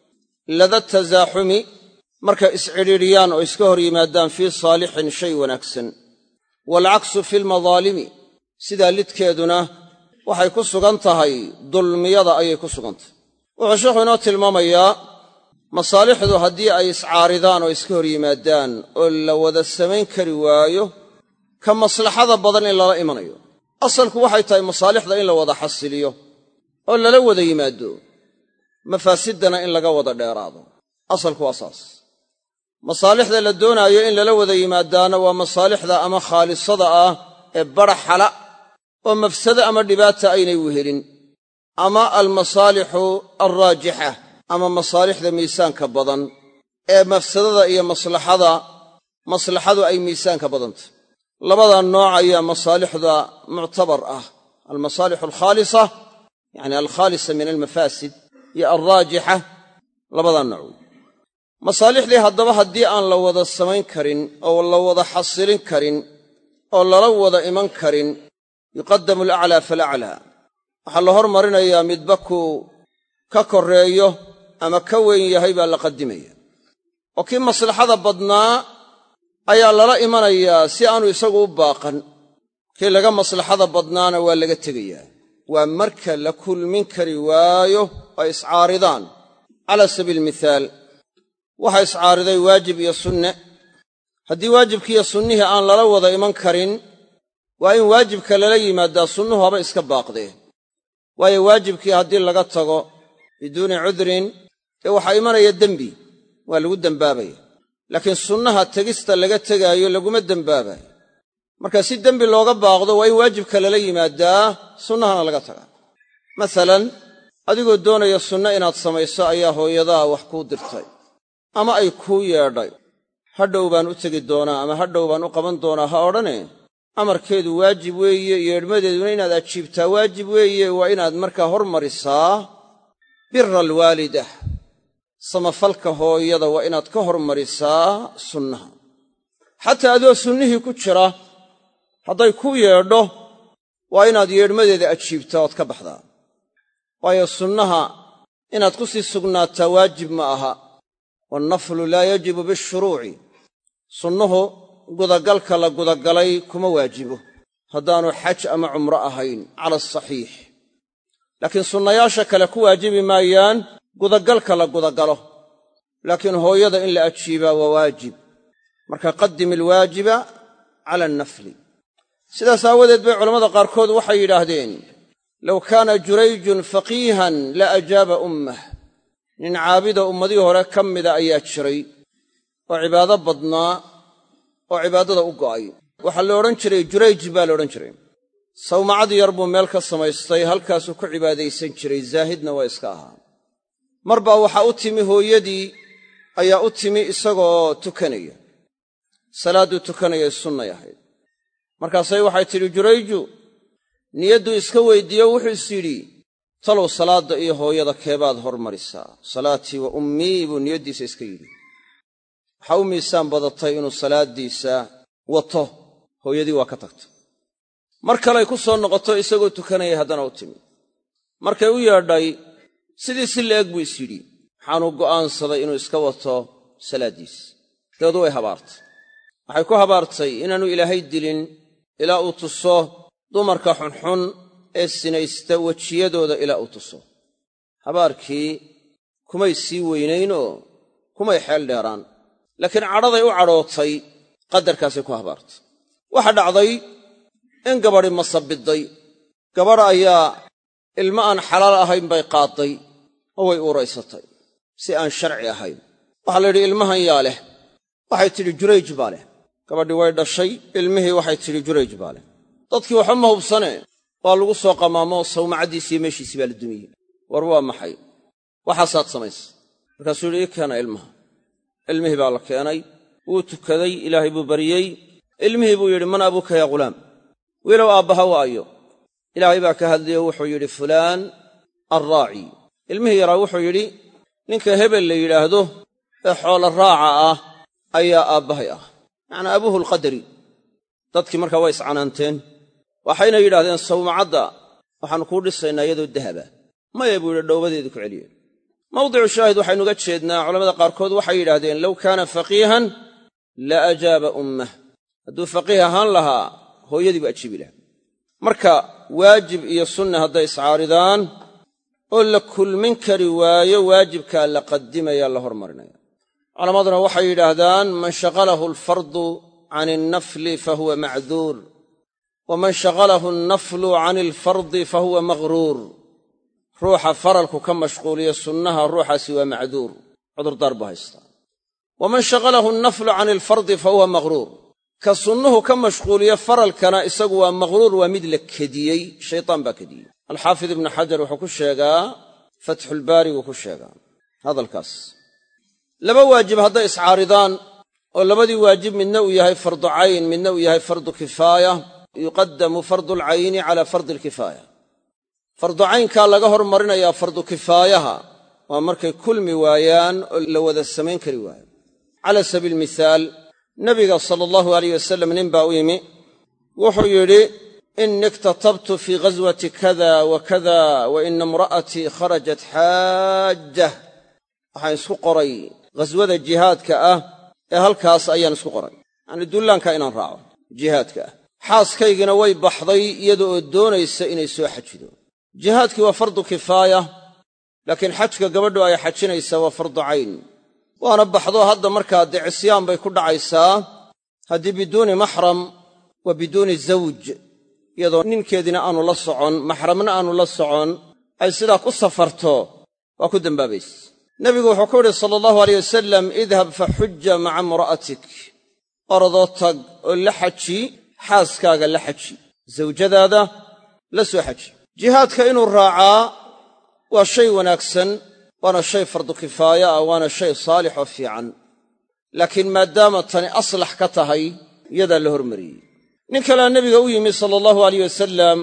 Speaker 1: lada tasaaxumi markay iscidhiidhiyaan oo iska hor yimaadaan fii saalixin shay wanaagsan waalcaksu fi lmadaalimi sidaa lidkeeduna waxay ku sugan tahay dulmiyada ayay ku sugan tahay wuxuu sheekhu inoo tilmaamayaa masaalixdu haddii ay iscaaridaan oo iska hor yimaadaan oo la wada samayn kari waayo ka maslaxada badan in lala imanayo asalku waxay tahay masaalixda in la wada xasiliyo oo lala wada yimaado mafaasiddana in laga wada dheeraado asalku waa saas masaalixda la doonaayo in lala wada yimaadaana waa masaalixda ama khaalisada ah ee baraxala oo mafsado ama dhibaata aynay wehelin ama almasaalixu alraajixa ama masaalixda miisaanka badan ee mafsadada iyo maslaxada maslaxadu ay miisaanka badantah labada nooc ayaa masaalixda muctabar ah almasaalixu alkhaalisa yacni alkhaalisa min almafaasid iyo alraajixa labadaa nooc wey masaalixdii haddaba haddii aan la wada samayn karin oo la wada xasilin karin oo lala wada iman karin yuqaddamu alaclaa falaclaa waxaa la hormarinayaa midba kuu ka korreeyo ama ka weyn yahay baa la qadimaya oo kii maslaxada badnaa ayaa lala imanayaa si aanu isagu u baaqan kii laga maslaxada badnaana waa laga tegayaa waa marka la kulmin kari waayo ay iscaaridaan cala sabiili mithaal waxa iscaariday waajib iyo sunne haddii waajibkiiyo sunnihii aan lala wada iman karin waa in waajibka lala yimaadaa sunnuhu haba iska baaqdee waayo waajibkii haddii laga tago biduuni cudrin dee waxaa imanaya dembi waa lagu dembaabaya laakiin sunnaha tegista laga tegaayo laguma dembaabayo marka si dembi looga baaqdo waa in waajibka lala yimaadaa sunnahana laga tagaa masalan adigoo doonaya sunno inaad samayso ayaa hooyadaa wax kuu dirtay ama ay kuu yeedhay hadhow baan u tegi doonaa ama hadhow baan u qaban doonaa ha odhane amarkeedu waajib weeye yeedhmadeeduna inaad ajiibtaa waajib weeye waa inaad markaa hormarisaa bira alwaalida samafalka hooyada waa inaad ka hormarisaa sunnaha xataa adoo sunnihii ku jira hadday ku yeedho waa inaad yeedhmadeeda ajiibtaa ood ka baxdaa waayo sunnaha inaad ku sii sugnaataa waajib ma aha wannaflu laa yajibu bishuruuci sunnuhu gudagalka la gudagalay kuma waajibo haddaanu xaj ama cumro ahayn cala asaxiix laakiin sunnayaasha kale ku waajibi maayaan gudagalka la gudagalo laakiin hooyada in la ajiibaa waa waajib marka qaddim ilwaajiba cala annafli sidaas aawadeed bay culammada qaarkood waxay yidhaahdeen low kaana jurayjun faqiihan la ajaaba ummah nin caabida ummadii hore ka mida ayaa jiray oo cibaado badnaa oo cibaadada u go'ay waxaa la odhan jiray jurayj baa la odhan jiray sawmacad yar buu meel ka samaystay halkaasuu ku cibaadaysan jiray zaahidna waa iska ahaa mar baa waxaa u timi hooyadii ayaa u timi isagoo tukanaya salaadduu tukanayay sunnay ahayd markaasay waxay tidhi jurayju niyadduu iska weyddiiyo wuxuu is yidhi talow salaadda iyo hooyada keebaad hormarisaa salaatii wa ummii buu niyaddiisa iska yidhi waxaa u miisaan badatay inuu salaaddiisa wato hooyadii waa ka tagta mar kaley ku soo noqoto isagoo tukanayay haddana u timi markay u yeedhay sidii si la'eg buu is yidhi waxaanuu go'aansaday inuu iska wato salaaddiisa dabeedu way habaartay waxay ku habaartay inaannu ilaahay dilin ilaa uu tuso dumarka xunxun ee sinaysta wejiyadooda ilaa uu tuso habaarkii kumay sii weynaynoo kumay xeel dheeraan laakiin cadhaday u cadhootay qadarkaasay ku habaartay waxa dhacday in gabadhi masabidday gabadh ayaa ilmo aan xalaal ahayn bay qaadday oo way uuraysatay si aan sharci ahayn waxaa la yidhi ilmahan yaa leh waxay tidhi jurayj baa leh gabadhii way dhashay ilmihii waxay tidhi jurayj baa leh dadkii waxba ma hubsane waa lagu soo qamaamo sawmacaddiisiiyo meeshiisii baa la dumiyey war waa maxay waxaasaad samaysa markaasuu yidhi ii keena ilmaha ilmihii baa la keenay wuu tukaday ilaahay buu baryey ilmihii buu yidhi man abuuka yaa ghulaam wiilow aabbaha waayo ilaahay baa ka hadlayo wuxuu yidhi fulaan alraaci ilmihii yaraa wuxuu yidhi ninka hebel la yidhaahdo ee xoola raaca ah ayaa aabbahay ah macnaa abuuhu alqadari dadkii markaa way iscanaanteen waxayna yidhahdeen sawmacadda waxaannu kuu dhisaynaa iyadoo dahaba maya buu yidhi dhowbadeedii ku celiyeen mawdicu shaahid waxaynuga jeednaa culamada qaarkood waxay yidhahdeen low kaana faqiihan la ajaaba ummah hadduu faqiih ahaan lahaa hooyadii buu ajiibi lahaa marka waajib iyo sunna hadday iscaaridaan oo la kulmin kari waayo waajibkaa la qadimaya la hormarinaya culammaduna waxay yidhaahdaan man shaqalahu alfardu can alnafli fahuwa macduur waman shaqalahu alnaflu can alfardi fahuwa maqhruur ruuxa faralku ka mashquuliya sunnaha ruuxaasi waa macduur cudurdaar buu haystaa waman shaqalahu alnaflu can alfardi fahuwa maqhruur ka sunnuhu ka mashquuliya faralkana isagu waa maqhruur waa mid la kediyey shaytaan baa kediyey alxaafid ibnu xajar wuxuu ku sheegaa fatxulbaariguu ku sheegaa hadalkaas laba waajib hadday iscaaridaan oo labadii waajib midna uu yahay fardu cayn midna uu yahay fardu kifaaya yuqaddamu fardu alcayni cala fardi alkifaaya fardu caynkaa laga hormarinayaa fardu kifaayaha waa markay kulmi waayaan oo la wada samayn kari waayo cala sabiil mithaal nabiga sala allahu alayh wasalam nin baa u yimi wuxuu yidhi ini iktatabtu fii ghaswati kada wa kada wa ina imra'atii kharajat xaajah waxaan isku qoray ghaswada jihaadka ah ee halkaas ayaan isku qoray yacanii dullaanka inaan raaco jihaadka ah xaaskaygina way baxday iyada oo doonaysa inay soo xajido jihaadkii waa fardu kifaaya laakiin xajka gabadhu ay xajinaysaa waa fardu cayn waana baxdo hadda markaa dee cisyaan bay ku dhacaysaa haddii biduuni maxram wa biduuni zawj iyadoo ninkeediina aanu la socon maxramna aanu la socon ay sidaa ku safarto waa ku dembaabayse nebigu wuxuu ku yidhi sala allahu aleyh wasalam idhab fa xujja maca imra'atik orodoo tag oo la xaji xaaskaaga la xaji zawjadaada la soo xaji jihaadka inuu raacaa waa shay wanaagsan waana shay fardu kifaaya ah waana shay saalix oo fiican laakiin maadaama tani aslax ka tahay iyadaa la hormariyey nin kalea nebiga u yimi sala allahu alayh wasalam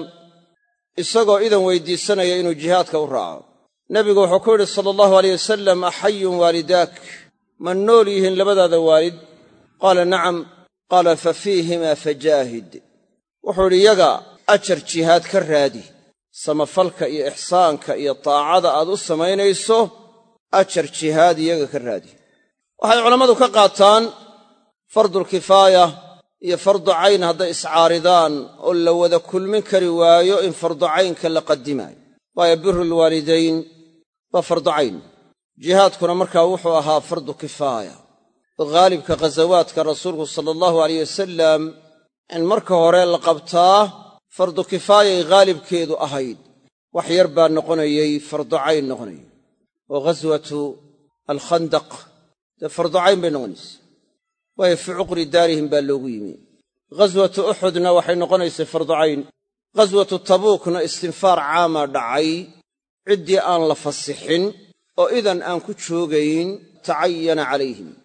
Speaker 1: isagoo idan weydiisanaya inuu jihaadka u raaco nebigu wuxuu ku yidhi sala allahu aleyh wasalam axayun waalidaak ma nool yihiin labadaada waalid qaala nacam qaala fa fiihimaa fajaahid wuxuu yidhi yaga ajar jihaad ka raadi samafalka iyo ixsaanka iyo taacada aad u samaynayso ajar jihaad iyaga ka raadi waxay culammadu ka qaataan fardulkifaaya iyo fardu cayn hadday iscaaridaan oo la wada kulmin kari waayo in fardu caynka la qadimaayo waayo birulwaalidayn waa fardu cayn jihaadkuna markaa wuxuu ahaa fardu kifaaya oo haalibka ghasawaadka rasuulku sala allahu alayh wasalam in marka hore la qabtaa fardu kifaayay haalibkeedu ahayd wax yar baa noqonayey fardu cayn noqonayay oo ghaswatu alkhandaq dee fardu cayn bay noqonaysa waayo fii cuqri daarihim baa loogu yimi ghaswatu uxudna waxay noqonaysay fardu cayn ghaswatu tabuukna istinfaar caamaa dhacay ciddii aan la fasixin oo idan aan ku joogayn tacayana calayhim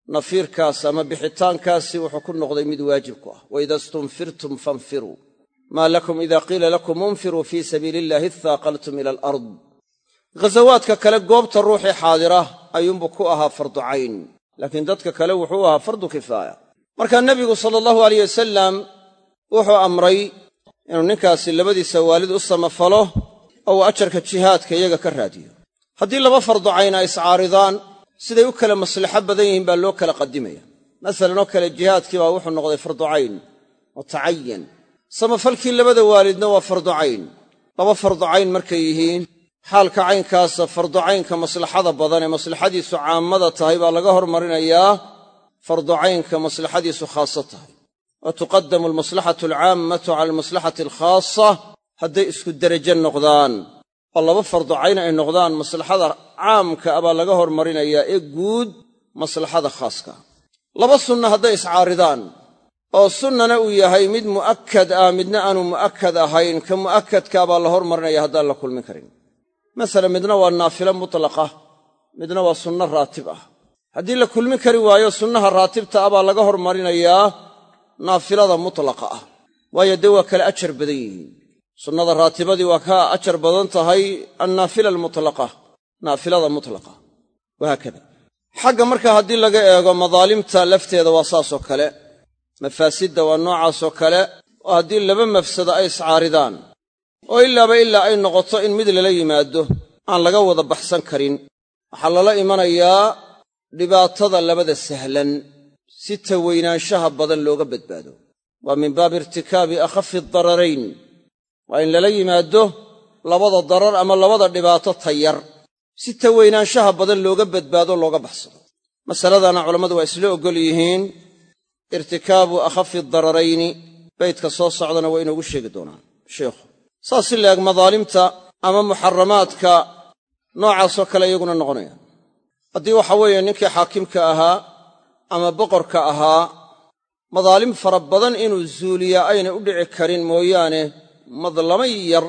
Speaker 1: nafiirkaas ama bixitaankaasi wuxuu ku noqday mid waajib ku ah waida stunfirtum fanfiruu maa lakum ida qiila lakum unfiruu fii sabiili illahi ithaaqaltum ila alard ghasawaadka kale goobta ruuxii xaadira ayuunbuu ku ahaa fardu cayn laakiin dadka kale wuxuu ahaa fardu kifaaya markaa nebigu sala allahu alayh wasalam wuxuu amray inuu ninkaasi labadiisa waalid u samafalo oo uu ajarka jihaadka iyaga ka raadiyo haddii laba fardu cayn ay iscaaridaan siday u kala maslaxo badan yihiin baa loo kala qadimaya masalan oo kale jihaadkii baa wuxuu noqday fardu cayn mutacayan samafalkii labada waalidna waa fardu cayn laba fardu cayn markay yihiin xaalka caynkaasa fardu caynka maslaxada badan ee maslaxadiisu caammada tahay baa laga hormarinayaa fardu caynka maslaxadiisu khaaso tahay wa tuqadamu almaslaxatu alcaammatu cala almaslaxati alkhaasa hadday isku derajo noqdaan oo laba fardu cayn ay noqdaan maslaxada caamka a baa laga hormarinayaa ee guud maslaxada khaaska laba sunna hadday iscaaridaan oo sunnana uu yahay mid mu'akkad ah midna aanu mu'akkad ahayn ka mu'akkadkaa baa la hormarinaya haddaan la kulmin karin masalan midna waa naafilo mutlaqa midna waa sunno raatib ah haddii la kulmin kari waayo sunnaha raatibta ah baa laga hormarinayaa naafilada mutlaqa ah waayo dee waa kale ajar badan yihiin sunnada raatibadii waa ka ajar badan tahay annaafila almutlaqa naafilada mutlaqa wahaakada xagga marka haddii laga eego madaalimta lafteeda waa saasoo kale mafaasidda waa noocaasoo kale oo haddii laba mafsado ay iscaaridaan oo ilaaba ilaa ay noqoto in mid lala yimaado aan laga wada baxsan karin waxaa lala imanayaa dhibaatada labada sahlan si taweynaanshaha badan looga badbaado waa min baabi irtikaabi akhafi dararayn waa in lala yimaado labada darar ama labada dhibaato tayar si taweynaanshaha badan looga badbaado looga baxsado masaladana culammadu waa isla oggol yihiin irtikaabu akhafi dararayni baydka soo socdana waa inoogu sheegi doonaan sheikhu saas si laeg madaalimta ama muxaramaadka noocaasoo kale iyaguna noqonaya haddii waxa weeye ninkii xaakimka ahaa ama boqorka ahaa madaalim fara badan inuu zuuliyaa aynay u dhici karin mooyaane madlamo yar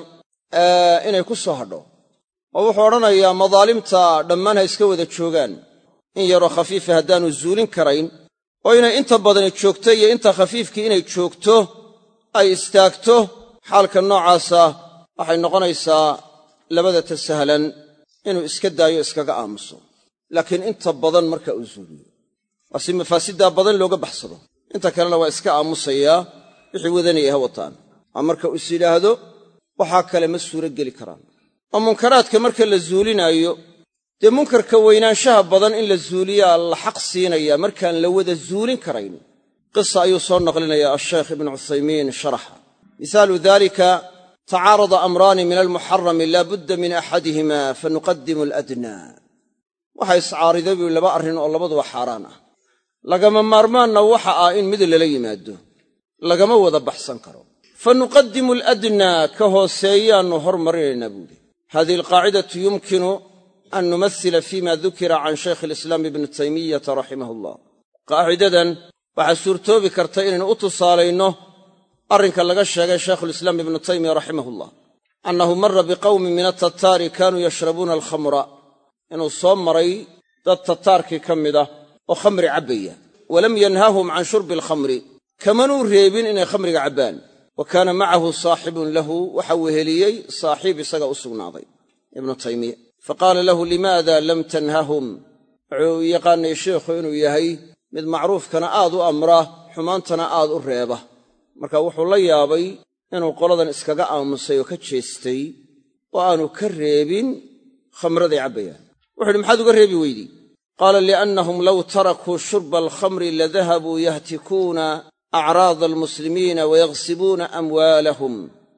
Speaker 1: inay ku soo hadho oo wuxuu odhanayaa madaalimta dhammaan ha iska wada joogaan in yaroo khafiifa haddaanu zuulin karayn oo inay inta badani joogto iyo inta khafiifkii inay joogto ay istaagto xaalka noocaasa waxay noqonaysaa labada ta sahlan inuu iska daayo iskaga aamuso laakiin inta badan marka uu zuuliyo waa si mafaasiddaa badan looga baxsado inta kalena waa iska aamusayaa wixii wadanaya ha wataan waa marka is yidhaahdo waxaa kale ma suuro geli karaan oo munkaraadka marka la zuulinaayo dee munkarka weynaanshaha badan in la zuuliyaa la xaq siinayaa markaan la wada zuulin karayn qisa ayuu soo naqlinayaa ashaykh ibnu cuthaymiin sharaxa misaalu dalika tacaarada amraani min almuxarami laa budda min axadihima fanuqadimu aladnaa waxa iscaariday buu laba arrin oo labaduba xaaraan ah lagama maarmaanna waxa ah in mid lala yimaado lagama wada baxsan karo fa nuqadimu aladnaa ka hooseeyaannu hormarinaynaa buuhi hadihi alqaacidatu yumkinu an numasila fima dukira can shaykh alislaam ibni taymiyata raximah allah qaacidadan waxaa suurtoobi karta inaynu u tusaalayno arrinka laga sheegay shaykhulislaam ibnu taymiya raximahullah annahu mara biqawmin min atataari kaanuu yashrabuuna alkhamra inuu soo maray dad tataarkii ka mid ah oo khamri cabbaya walam yanhahum can shurbi alkhamri kamanuu reebin inay khamriga cabbaan wa kaana macahu saaxibun lahu waxa weheliyey saaxiib isaga u sugnaaday ibnu taymiya faqaala lahu limaada lam tanhahum wuxuu yaqaanay sheikhu inuu yahay mid macruufkana aad u amra xumaantana aad u reeba marka wuxuu la yaabay inuu qoladan iskaga aamusay oo ka jeestay oo aanu ka reebin khamraday cabbayaan wuxu uhi maxaad uga reebi weydii qaala liannahum low tarakuu shurba alkhamri ladahabuu yahtikuuna acraada almuslimiina wayaghsibuuna amwaalahum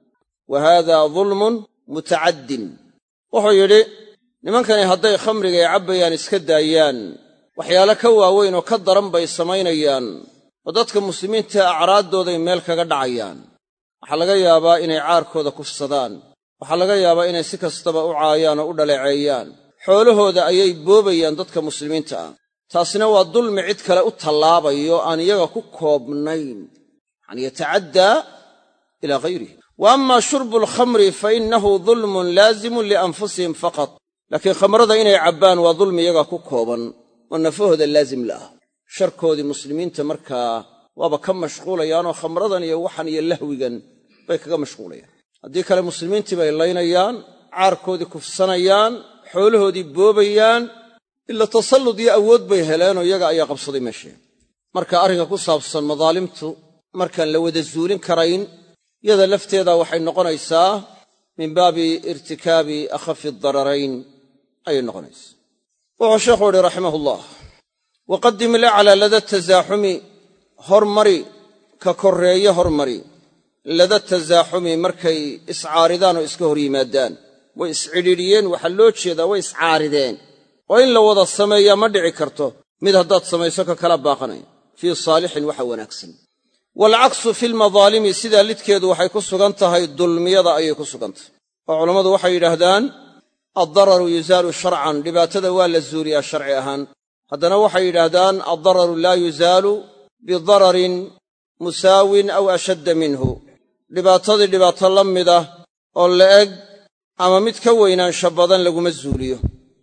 Speaker 1: wa haada dulmun mutacaddin wuxuu yidhi nimankani hadday khamrigay cabbayaan iska daayaan waxyaale ka waaweyn oo ka daran bay samaynayaan oo dadka muslimiinta acraaddooday meel kaga dhacayaan waxaa laga yaabaa inay caarkooda kufsadaan waxaa laga yaabaa inay si kastaba u caayaan oo u dhaleeceeyaan xoolahooda ayay boobayaan dadka muslimiinta ah taasina waa dulmi cid kale u tallaabayo aan iyaga ku koobnayn yacanii yatacaddaa ilaa hayrih wa amma shurbu alkhamri fa innahu dulmun laazimun lianfusihim faqat laakiin khamrada inay cabbaan waa dulmi iyaga ku kooban oo nafahooda laazim la ah sharkoodii muslimiinta markaa waaba ka mashquulayaanoo khamradan iyo waxan iyo lahwigan bay kaga mashquulayaan haddii kale muslimiintii bay laynayaan caarkoodii kufsanayaan xoolahoodii boobayaan ila tasallud iyo awood bay heleenoo iyaga ayaa qabsaday meeshee marka arrinka ku saabsan madaalimtu markaan la wada zuulin karayn yada lafteeda waxay noqonaysaa min baabi irtikaabi akhafi dararayn ayay noqonaysaa wuxuu sheekhu uhi raximahullah waqadim ilaclaa lada tasaaxumi hormari ka korreeye hormari lada tasaaxumi markay iscaaridaan oo iska hor yimaadaan way iscidhiidhiyeen waxaa loo jeedaa way iscaarideen oo in la wada sameeyaa ma dhici karto mid haddaad samayso ka kala baaqanaya fii saalixin waxa wanaagsan waalcaksu fi lmadaalimi sidaa lidkeedu waxay ku sugan tahay dulmiyada ayay ku sugan tahay oo culammadu waxay yidhaahdaan addararu yuzaalu sharcan dhibaatada waa la zuuliyaa sharci ahaan haddana waxay yidhaahdaan addararu laa yuzaalu bidararin musaawin aw ashadda minhu dhibaatadii dhibaato la mida oo la'eg ama mid ka weynaansha badan laguma zuuliyo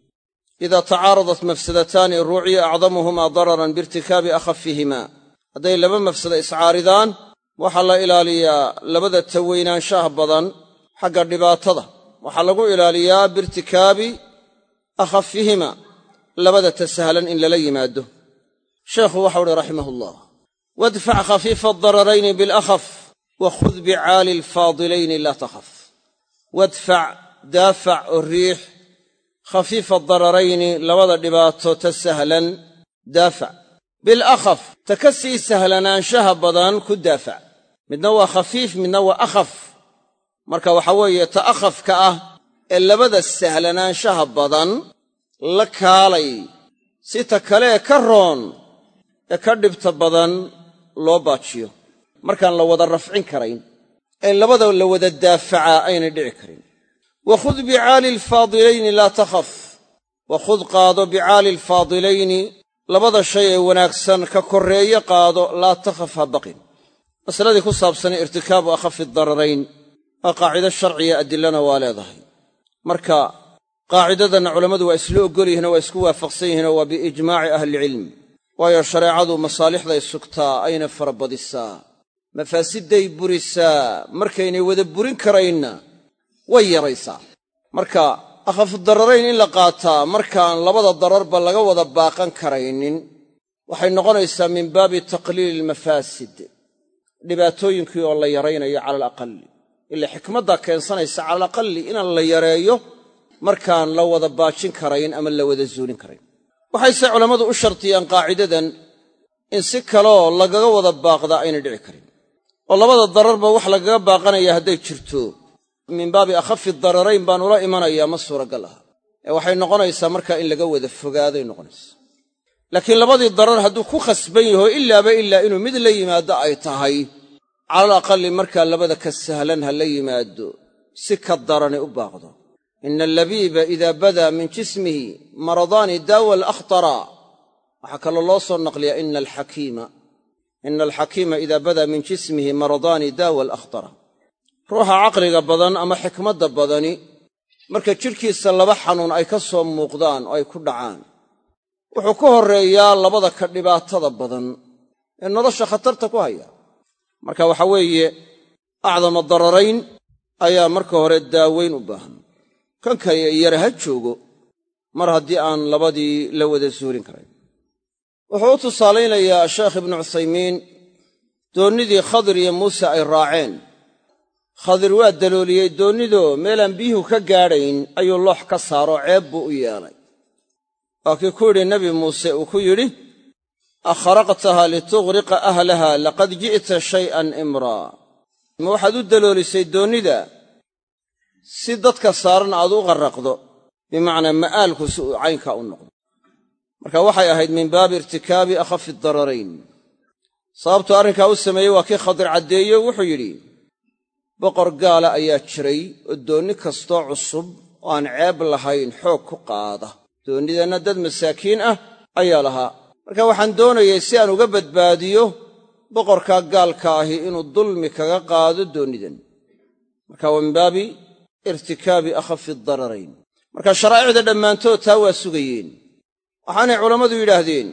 Speaker 1: idaa tacaaradat mafsadataani ruuciya acdamuhumaa dararan biirtikaabi akhafihima hadday laba mafsada iscaaridaan waxaa la ilaaliyaa labada taweynaanshaha badan xagga dhibaatada waxaa lagu ilaaliyaa biirtikaabi akhafihima labada tasahlan in lala yimaado sheekhu waxau uhi raximahullah wadfac khafiifa adararayni bilakhaf wa khud bicaali alfaadilayni laa takhaf wadfac daafac oo riix khafiifa dararayni labada dhibaato ta sahlan daafac bilakhaf ta ka sii sahlanaanshaha badan ku daafac midna waa khafiif midna waa akhaf marka waxaa weeye ta akhafka ah ee labada sahlanaanshaha badan la kaalay si ta kale ee ka roon ee ka dhibta badan loo baajiyo markaan la wada rafcin karayn ee labada la wada daafacaa aynay dhici karin wakhud bicaali alfaadilayni laa takhaf wakhud qaado bicaali alfaadilayni labada shay ee wanaagsan ka korreeye qaado laa takhaf ha baqin masaladii ku saabsanay irtikaabu akhafi dararayn waa qaacido sharciya adilana waa leedahay marka qaacidadanna culammadu waa isla oggol yihinoo waa isku waafaqsan yihinoo waa biijmaaci ahlicilm waayo shareecadu masaalixday sugtaa ayna farabadisaa mafaasidday burisaa markaynay wada burin karaynna way yaraysaa marka akhafudararayn in la qaataa markaan labada dararba laga wada baaqan karaynin waxay noqonaysaa min baabi taqliili ilmafaasid dhibaatooyinkii oo la yaraynayo cala alaqali ila xikmaddaa keensanaysa cala alaqali inaan la yareeyo markaan la wada baajin karayn ama la wada zuulin karayn waxayse culammadu u shartiyaan qaacidadan in si kaleoo lagaga wada baaqdaa aynay dhici karin oo labada dararba wax lagaga baaqanaya hadday jirto min baabi akhafi dararayn baan ula imanayaa ma suuragal aha ee waxay noqonaysaa markaa in laga wada fogaaday noqonaysaa laakiin labadii darar hadduu ku khasban yaho ilaaba ilaa inuu mid la yimaado ay tahay calal aqali markaa labada ka sahlan ha la yimaado si ka darani u baaqdo ina allabiiba idaa badaa min jismihi maradaani daawa alakhtara waxaa kaloo loo soo naqliyaa ina alxakiima ina alxakiima idaa badaa min jismihi maradaani daawa alakhtara ruuxa caqliga badan ama xikmadda badani marka jidhkiisa laba xanuun ay ka soo muuqdaan oo ay ku dhacaan wuxuu ka horreeyaa labada ka dhibaatada badan ee nolosha khatarta ku haya marka waxa weeye acdama dararayn ayaa marka hore daaweyn u baahan kan kale yara ha joogo mar haddii aan labadii la wada suurin karayn wuxuu u tusaalaynayaa sheekh ibnu cuthaymiin doonnidii khadir iyo muuse ay raaceen khadir waa dalooliyey doonnidoo meelaan biyuhu ka gaadhayn ayuu loox ka saaroo ceeb buu u yeelay waa kii ku yidhi nebi muuse uu ku yidhi akhraqtaha litughriqa ahlaha laqad ji'ta shay'an imraa ma waxaad u daloolisay doonnida si dadka saaran aad u qarraqdo bimacnaa ma'aalku si uu caynkaa u noqdo marka waxay ahayd min baabi irtikaabi akhafi dararayn sababtuu arrinkaa u sameeyey waa kii khadir caddeeyo wuxuu yidhi boqor gaala ayaa jiray oo doonni kastoo cusub oo aan ceeb lahayn xoog ku qaada doonnidanna dad masaakiin ah ayaa lahaa marka waxaan doonayay si aan uga badbaadiyo boqorkaa gaalka ahi inuu dulmi kaga qaado doonnidan marka waa min baabi irtikaabi akhafi dararayn marka sharaa'icda dhammaantood taa waa sugayeen waxaanay culammadu yidhaahdeen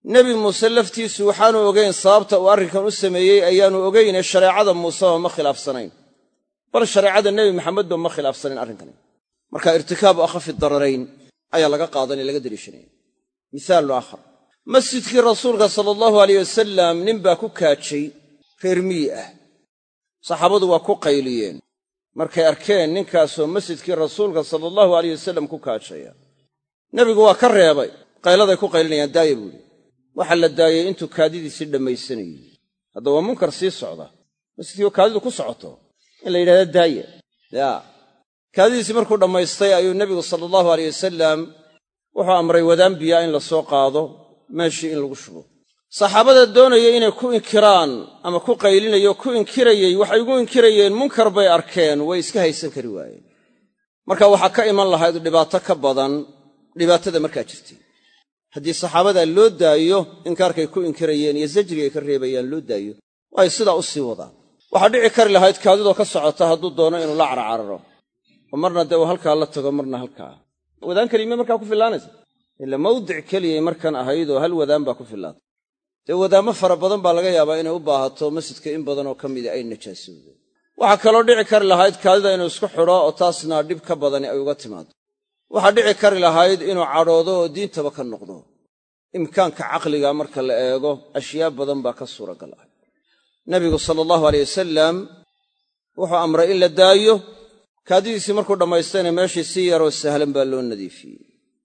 Speaker 1: nebi muuse laftiisu waxaanu ogayn sababta uu arrinkan u sameeyey ayaanu ogayne shareecada muuseba ma khilaafsanayn bal shareecada nebi maxamedba ma khilaafsanayn arrinkani marka irtikaabu akhafi dararayn ayaa laga qaadanaya laga daliishanaya mihaalun aakhar masjidkii rasuulka sala allahu aleyh wasalam nin baa ku kaajay reer miyi ah saxaabadu waa ku qayliyeen markay arkeen ninkaasoo masjidkii rasuulka sala allahu aleyh wasalam ku kaajaya nebigu waa ka reebay qayladay ku qaylinayaan daaya buuhi waxaa la daayey intuu kaadidiisii dhammaysanayey hadda waa munkar sii socda masjidkii oo kaadidu ku socoto in la yidhahda daaya yaa kaadidiisii markuu dhammaystay ayuu nebigu sala allahu aleyh wasalam wuxuu amray wadaan biyaa in la soo qaado meeshii in lagu shubo saxaabada doonaya inay ku inkiraan ama ku qaylinayo ku inkirayey waxay ugu inkirayeen munkar bay arkeen way iska haysan kari waayeen marka waxaa ka iman lahayd dhibaato ka badan dhibaatada markaa jirtay haddii saxaabadaa loo daayo inkaarkay ku inkirayeen iyo zajrigay ka reebayaan loo daayo ay sidaa u sii wadaan waxaa dhici kari lahayd kaadidoo ka socota hadduu doono inuu la carcararo oo marna dee uu halkaa la tago marna halkaa wadaan kelime markaa ku fillaanaysa ila mawdic keliyay markan ahaydoo hal wadaan baa ku fillaatay dee wadaammo fara badan baa laga yaabaa inay u baahato masjidka in badanoo ka mida ay najaasowdeen waxaa kaloo dhici kari lahayd kaadida inuu isku xidho oo taasna dhib ka badani ay uga timaado waxaa dhici kari lahayd inuu cadhoodo oo diintaba ka noqdo imkaanka caqliga marka la eego ashyaa badan baa ka suuragal ah nebigu sala allahu aleyh wasalam wuxuu amray in la daayo kaadidiisii markuu dhammaystayna meeshii si yaroo sahlan baa loo nadiifiyey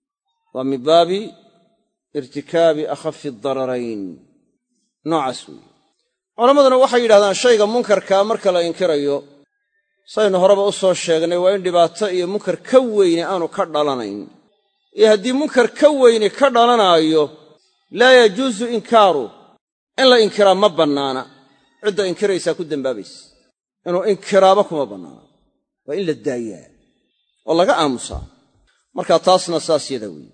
Speaker 1: waa min baabi irtikaabi akhafi dararayn noocaas weeye culammaduna waxay yidhahdaan shayga munkarkaa marka la inkirayo saynu horeba u soo sheegnay waa in dhibaato iyo munkar ka weyne aanu ka dhalanayn iyo haddii munkar ka weyne ka dhalanaayo laa yajuusu inkaaru in la inkiraa ma bannaana cidda inkiraysaa ku dembaabaysa inuu inkiraaba kuma bannaana waa in la daayaa oo laga aamusaa markaa taasna saas yada weeye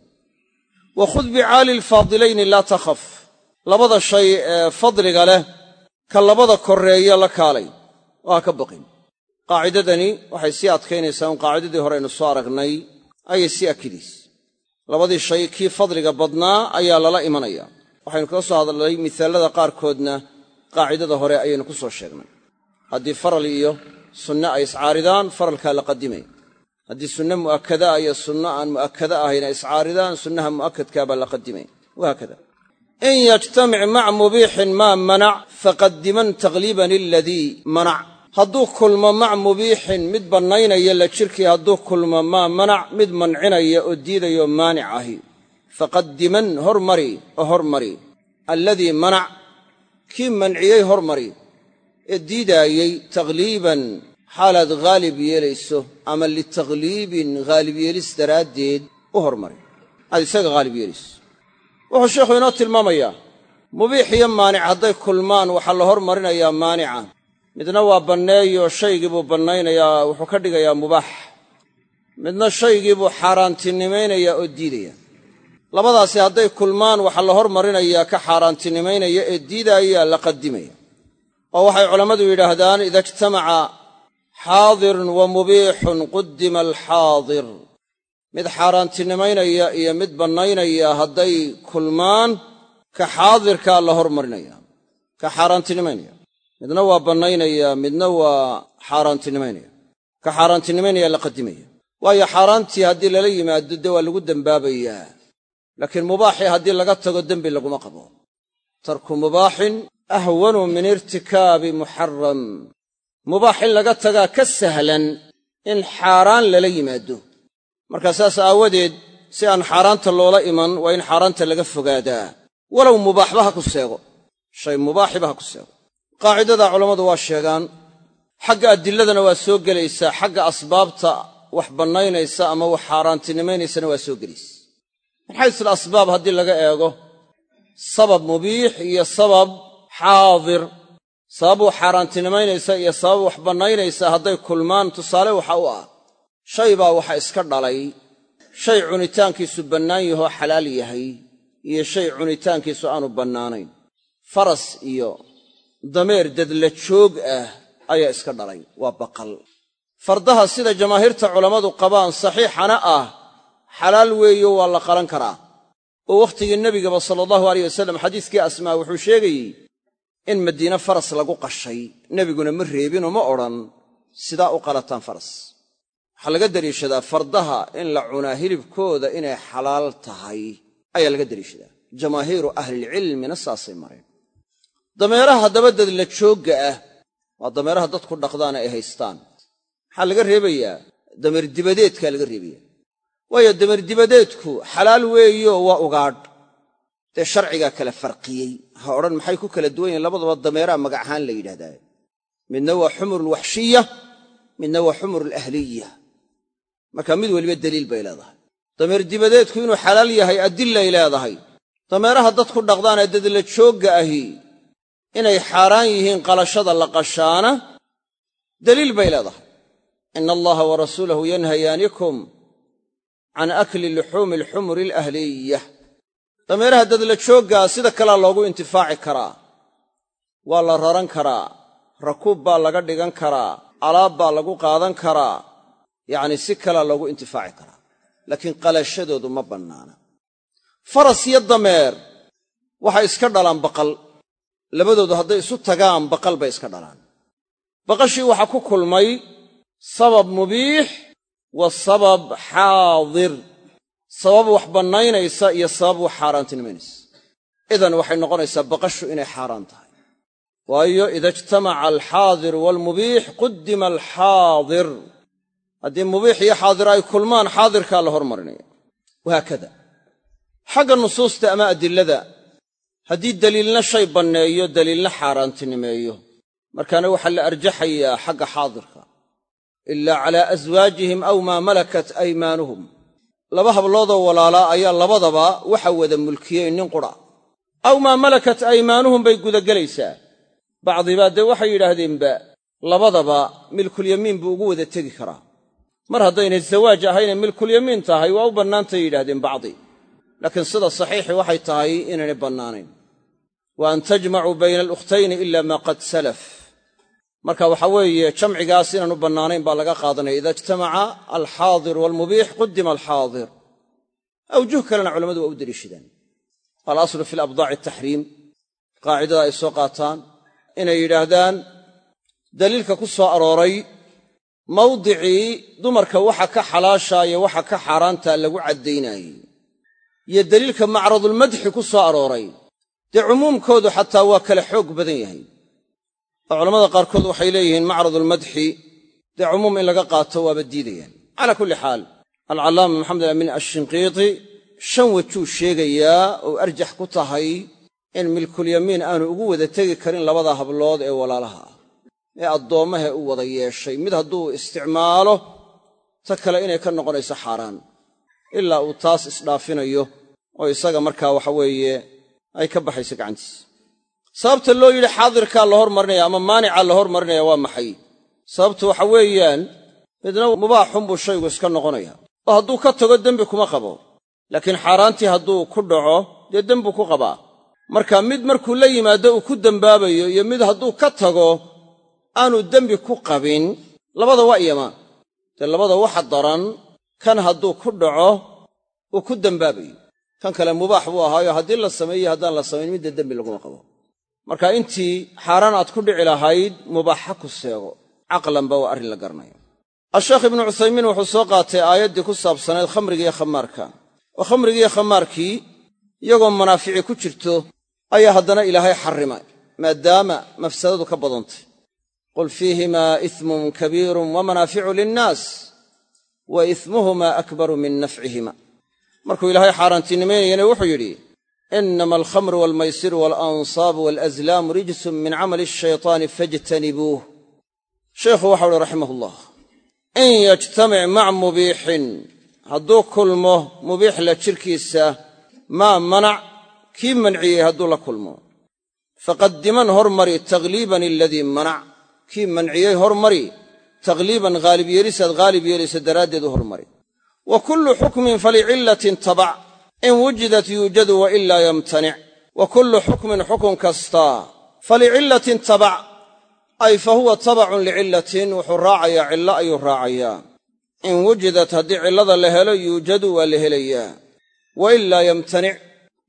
Speaker 1: wa khud bicaali alfaadilayni laa takhaf labada shay ee fadliga leh ka labada korreeya la kaalay oo ha ka baqin qaacidadani waxay sii adkaynaysaa un qaacidadii hore aynu soo aragnay ayay sii akidaysa labadii shay kii fadliga badnaa ayaa lala imanaya waxaynu kaga soo hadalnay misaalada qaarkoodna qaacidada hore ayaynu ku soo sheegnay haddii faral iyo sunne ay iscaaridaan faralkaa la qadimay haddii sunne mu'akkadaa iyo sunno aan mu'akkada ahayn ay iscaaridaan sunnaha mu'akkadkaabaa la qadimay wahaakada in yajtamic mac mubiixin maa manac faqadiman takhliiban iladii manac hadduu kulmo mac mubiixin mid bannaynaya la jirkii hadduu kulmo maa manac mid mancinaya oo diidayo maanic ahi faqadiman hormari oo hormari alladii manac kii manciyey hormari ee diidaayey takhliiban xaalaad haalib yeelayso ama litakhliibin haalib yeelis daraaddeed u hormari aad isaga haalib yeelayso wuxuu sheikhu inoo tilmaamayaa mubiix iyo maanic hadday kulmaan waxaa la hormarinayaa maanica midna waa banneeyo shaygii buu bannaynayaa wuxuu ka dhigayaa mubaax midna shaygii buu xaaraantinimaynayaa oo diidaya labadaasi hadday kulmaan waxaa la hormarinayaa ka xaaraantinimaynaya ee diidaayaa la qadimaya oo waxay culammadu yidhaahdaan ida ijtamaca xaadirun wa mubiixun qudima alxaadir mid xaaraantinimaynaya iyo mid bannaynaya hadday kulmaan ka xaadirkaa la hormarinaya ka xaaraantinimaynaya midna waa bannaynaya midna waa xaaraantinimaynaya ka xaaraantinimaynaya la qadimaya waayo xaaraantii haddii lala yimaado dee waa lagu dembaabayaa laakiin mubaaxii haddii laga tago dembi laguma qabo tarku mubaaxin ahwanu min irtikaabi muxaram mubaax in laga tagaa ka sahlan in xaaraan lala yimaado markaa saas aawadeed si aan xaaraanta loola iman waa in xaaraanta laga fogaadaa walow mubaaxba ha ku seego shay mubaaxiba ha ku seego qaacidadaa culammadu waa sheegaan xagga adilladana waa soo gelaysaa xagga asbaabta wax bannaynaysa ama wax xaaraantinimaynaysana waa soo gelaysa min xaysul asbaab haddii laga eego sabab mubiix iyo sabab xaadir sabab wax xaaraantinimaynaysa iyo sabab wax bannaynaysa hadday kulmaan tusaale waxa u ah shay baa waxa iska dhalay shay cunitaankiisu bannaan yahoo xalaal yahay iyo shay cunitaankiisu aanu bannaanayn faras iyo dameer dadla joog ah ayaa iska dhalay waa baqal fardaha sida jamaahiirta culammadu qabaan saxiixana ah xalaal weeyo waa la qalan karaa oo wakhtigii nebigaba sala allahu aleyh wasalam xadiiskii asmaa wuxuu sheegayey in madiine faras lagu qashay nebiguna ma reebinoo ma odhan sidaa u qalataan faras waxaa laga deliishadaa fardaha in la cunaa hilibkooda inay xalaal tahay ayaa laga deliishadaa jamaahiiru ahlilcilmina saasay mareen dameeraha haddaba dadla joogga ah waa dameeraha dadku dhaqdaana ay haystaan maxaa laga reebayaa dameer dibadeedkaa laga reebaya waayo dameer dibadeedku xalaal weeyo waa ugaadh dee sharcigaa kala farqiyey ha odhan maxay ku kala duwan yihin labadaba dameeraha magac ahaan la yidhahdaa midna waa xumurulwaxshiya midna waa xumurulahliya marka mid weliba daliil bay leedahay dameer dibadeedku inuu xalaal yahay adilay leedahay dameeraha dadku dhaqdaanee dadla joogga ahi inay xaaraan yihiin qalashada la qashaana daliil bay leedahay ina allaha wa rasuulahu yanhayaanikum can akli luxuumi alxumuri alahliya dameeraha dadla jooggaa sida kalea loogu intifaaci karaa waa la raran karaa rakuub baa laga dhigan karaa alaab baa lagu qaadan karaa yacni si kalea loogu intifaaci karaa laakiin qalashadoodu ma bannaana faras iyo dameer waxay iska dhalaan baqal labadoodu hadday isu tagaan baqal bay iska dhalaan baqashii waxaa ku kulmay sabab mubiix wa sabab xaadir sabab wax bannaynaysa iyo sabab wax xaaraantinimaynaysa idan waxay noqonaysaa baqashu inay xaaraan tahay waayo ida ijtamaca alxaadiru waalmubiix quddima alxaadir haddii mubiix iyo xaadir ay kulmaan xaadirkaa la hormarinaya wahaakada xagga nusuusta ama adilada haddii daliilna shay banneeyo daliilna xaaraantinimeeyo markaana waxaa la arjaxayaa xagga xaadirka ilaa calaa aswaajihim aw maa malakat aymaanuhum laba habloodoo walaalaa ayaa labadaba waxa wada mulkiyey nin qura aw maa malakat aymaanuhum bay gudagelaysaa bacdibaa dee waxay yidhaahdeenba labadaba milkulyamiin buu ugu wada tegi karaa mar haddaynay zawaaj ahaynee milkulyamiin tahay waa u bannaantay yidhahdeen bacdi laakiin sida saxiixi waxay tahay inaynay bannaanayn wa an tajmacuu bayna alukhtayni ila maa qad salaf marka waxa weeye jamcigaas inaanu bannaanayn baa laga qaadanaya ida ijtamaca alxaadir waalmubiix qudima alxaadir awjuh kalena culammadu waa u deliishadaan alaslu fi labdaaci ataxriim qaacidada ay soo qaataan inay yidhaahdaan daliilka ku soo arooray mawdicii dumarka waxa ka xalaashaayo waxa ka xaaraantaa lagu caddaynaayey iyo daliilka macradulmadxi ku soo arooray dee cumuumkoodu xataa waa kala xoog badan yahay oo culamada qaarkood waxay leeyihiin macradulmadxi dee cumuum in laga qaato waaba diidayaan calaa kulli xaal alcallaama maxamed alamin ashinqiiti shan wejuu sheegayaa oo arjax ku tahay in milkulyamiin aanu ugu wada tegi karin labada hablood ee walaalaha ah ee addoommahe u wada yeeshay mid hadduu isticmaalo ta kale inay ka noqonayso xaaraan ilaa uu taas isdhaafinayo oo isaga markaa waxa weeye ay ka baxayso gacantiisa sababta loo yidhi xaadirkaa la hormarinaya ama maanicaa la hormarinaya waa maxay sababtu waxa weeyaan midna mubaaxunbuu shaygu iska noqonaya oo hadduu ka tago dembi kuma qabo laakiin xaaraantii hadduu ku dhaco dee dembuu ku qabaa marka mid markuu la yimaado uu ku dembaabayo iyo mid hadduu ka tago aanu dembi ku qabin labada waa iyamaan dee labada waxa daran kan hadduu ku dhaco uu ku dembaabayo kan kale mubaax buu ahaayo haddii la sameeyo haddaan la samayn midda dembi laguma qabo marka intii xaaraan aad ku dhici lahayd mubaaxa ku seego caqlanba waa arrin la garanaya asheekh ibnu cuthaymiin wuxuu soo qaatay aayaddii ku saabsanayd khamrigiiyo khamaarka oo khamrigiiyo khamaarkii iyagoo manaafici ku jirto ayaa haddana ilaahay xarrimay maadaama mafsadadu ka badantay qul fiihimaa ismun kabiirun wa manaaficu linnaas wa ismuhumaa akbaru min nafcihima markuu ilaahay xaaraantinimaynayana wuxuu yidhi inama alkhamru waalmaysiru waalansaabu waalazlaamu rijsun min camali ashaytaani fajtanibuuh sheikhu waxau uhi raximahullah in yajtamic mac mubiixin hadduu kulmo mubiix la jirkiisa maa manac kii manciyey hadduu la kulmo faqaddiman hormari takhliiban aladii manac kii manciyey hormari takhliiban haalib yeelisaad haalib yeelaysa daraaddeed u hormari wa kullu xukmin falicillatin tabac in wujidat yuujadu wa ilaa yamtanic wa kullu xukmin xukun kastaa falicillatin tabac ay fa huwa tabacun licillatin wuxuu raacayaa cillo ayuu raacayaa in wujidat haddii cillada la helo yuujadu waa la helayaa wa ilaa yamtanic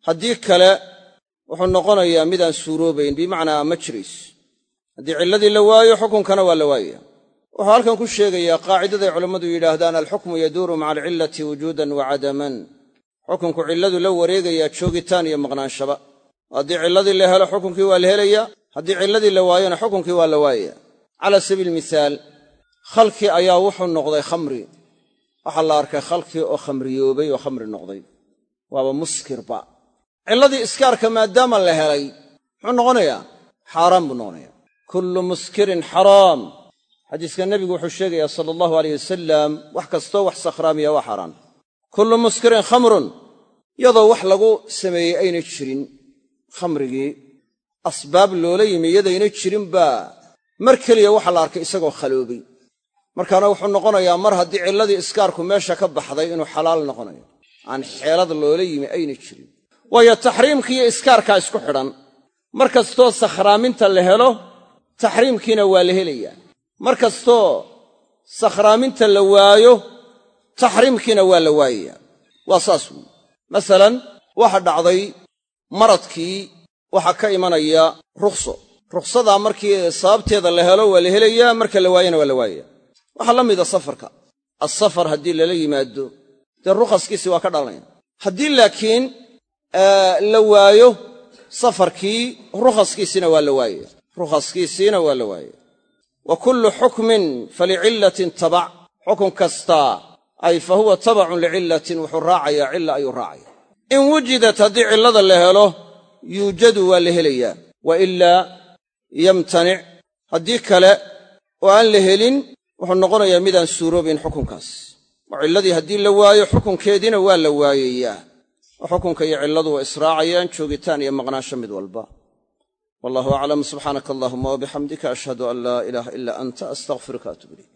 Speaker 1: haddii kale wuxuu noqonayaa midaan suuroobayn bimacnaa ma jirayso haddii cilladii la waayo xukunkana waa la waayaya wuxuu halkan ku sheegayaa qaacidaday culammadu yidhaahdaan alxukmu yaduuru maca alcillati wujuudan wa cadaman xukunku cilladu la wareegayaa joogitaan iyo maqnaanshaba haddii cilladii la helo xukunkii waa la helayaa haddii cilladii la waayona xukunkii waa la waayaya cala sabiili mihaal khalkii ayaa wuxuu noqday khamri waxaa la arkay khalkii oo khamriyoobay oo khamri noqday waaba muskirba cilladii iskaarka maadaama la helay muxuu noqonayaa xaaraan buu noqonayaa kullu muskirin xaraam xadiiska nebigu wuxuu sheegayaa sala allahu aleyh wasalam wax kastoo wax sakhraamiya waa xaaraan kullu muskirin khamrun iyadoo wax lagu sameeyey aynay jirin khamrigii asbaab loola yimi iyadaynay jirin baa mar keliya waxaa la arkay isagoo khaloobay markaana wuxuu noqonayaa mar haddii cilladii iskaarku meesha ka baxday inuu xalaal noqonayo aan xeelad loola yimi aynay jirin waayo taxriimka iyo iskaarkaa isku xidhan mar kastoo sakhraaminta la helo taxriimkiina waa la helayaa mar kastoo sakhraaminta la waayo taxriimkiina waa la waayayaa waa saas weyi masalan waxa dhacday maradkii waxaa ka imanaya rukhso rukhsadaa markii sababteeda la helo waa la helayaa marka la waayana waa la waayaya waxaa la mida safarka assafar haddii lala yimaado dee rukhaskiisii waa ka dhalanaya haddii laakiin la waayo safarkii rukhaskiisiina waa la waayaya rukhaskiisiina waa la waayaya wa kullu xukmin falicillatin tabac xukun kastaa ay fa huwa tabacun licillatin wuxuu raacayaa cilla ayuu raacaya in wujidat haddii cillada la helo yuujadu waa la helayaa wa ilaa yamtanic haddii kale oo aan la helin wuxuu noqonayaa midaan suuroobayn xukunkaas oo cilladii haddii la waayo xukunkeediina waa la waayayaa oo xukunka iyo cilladu waa israacayaan joogitaan iyo maqnaansho mid walba wallahu aclam subxaanaka allahuma wabixamdika ashhadu an laa ilaaha ilaa anta astaqfiruka atub ilayk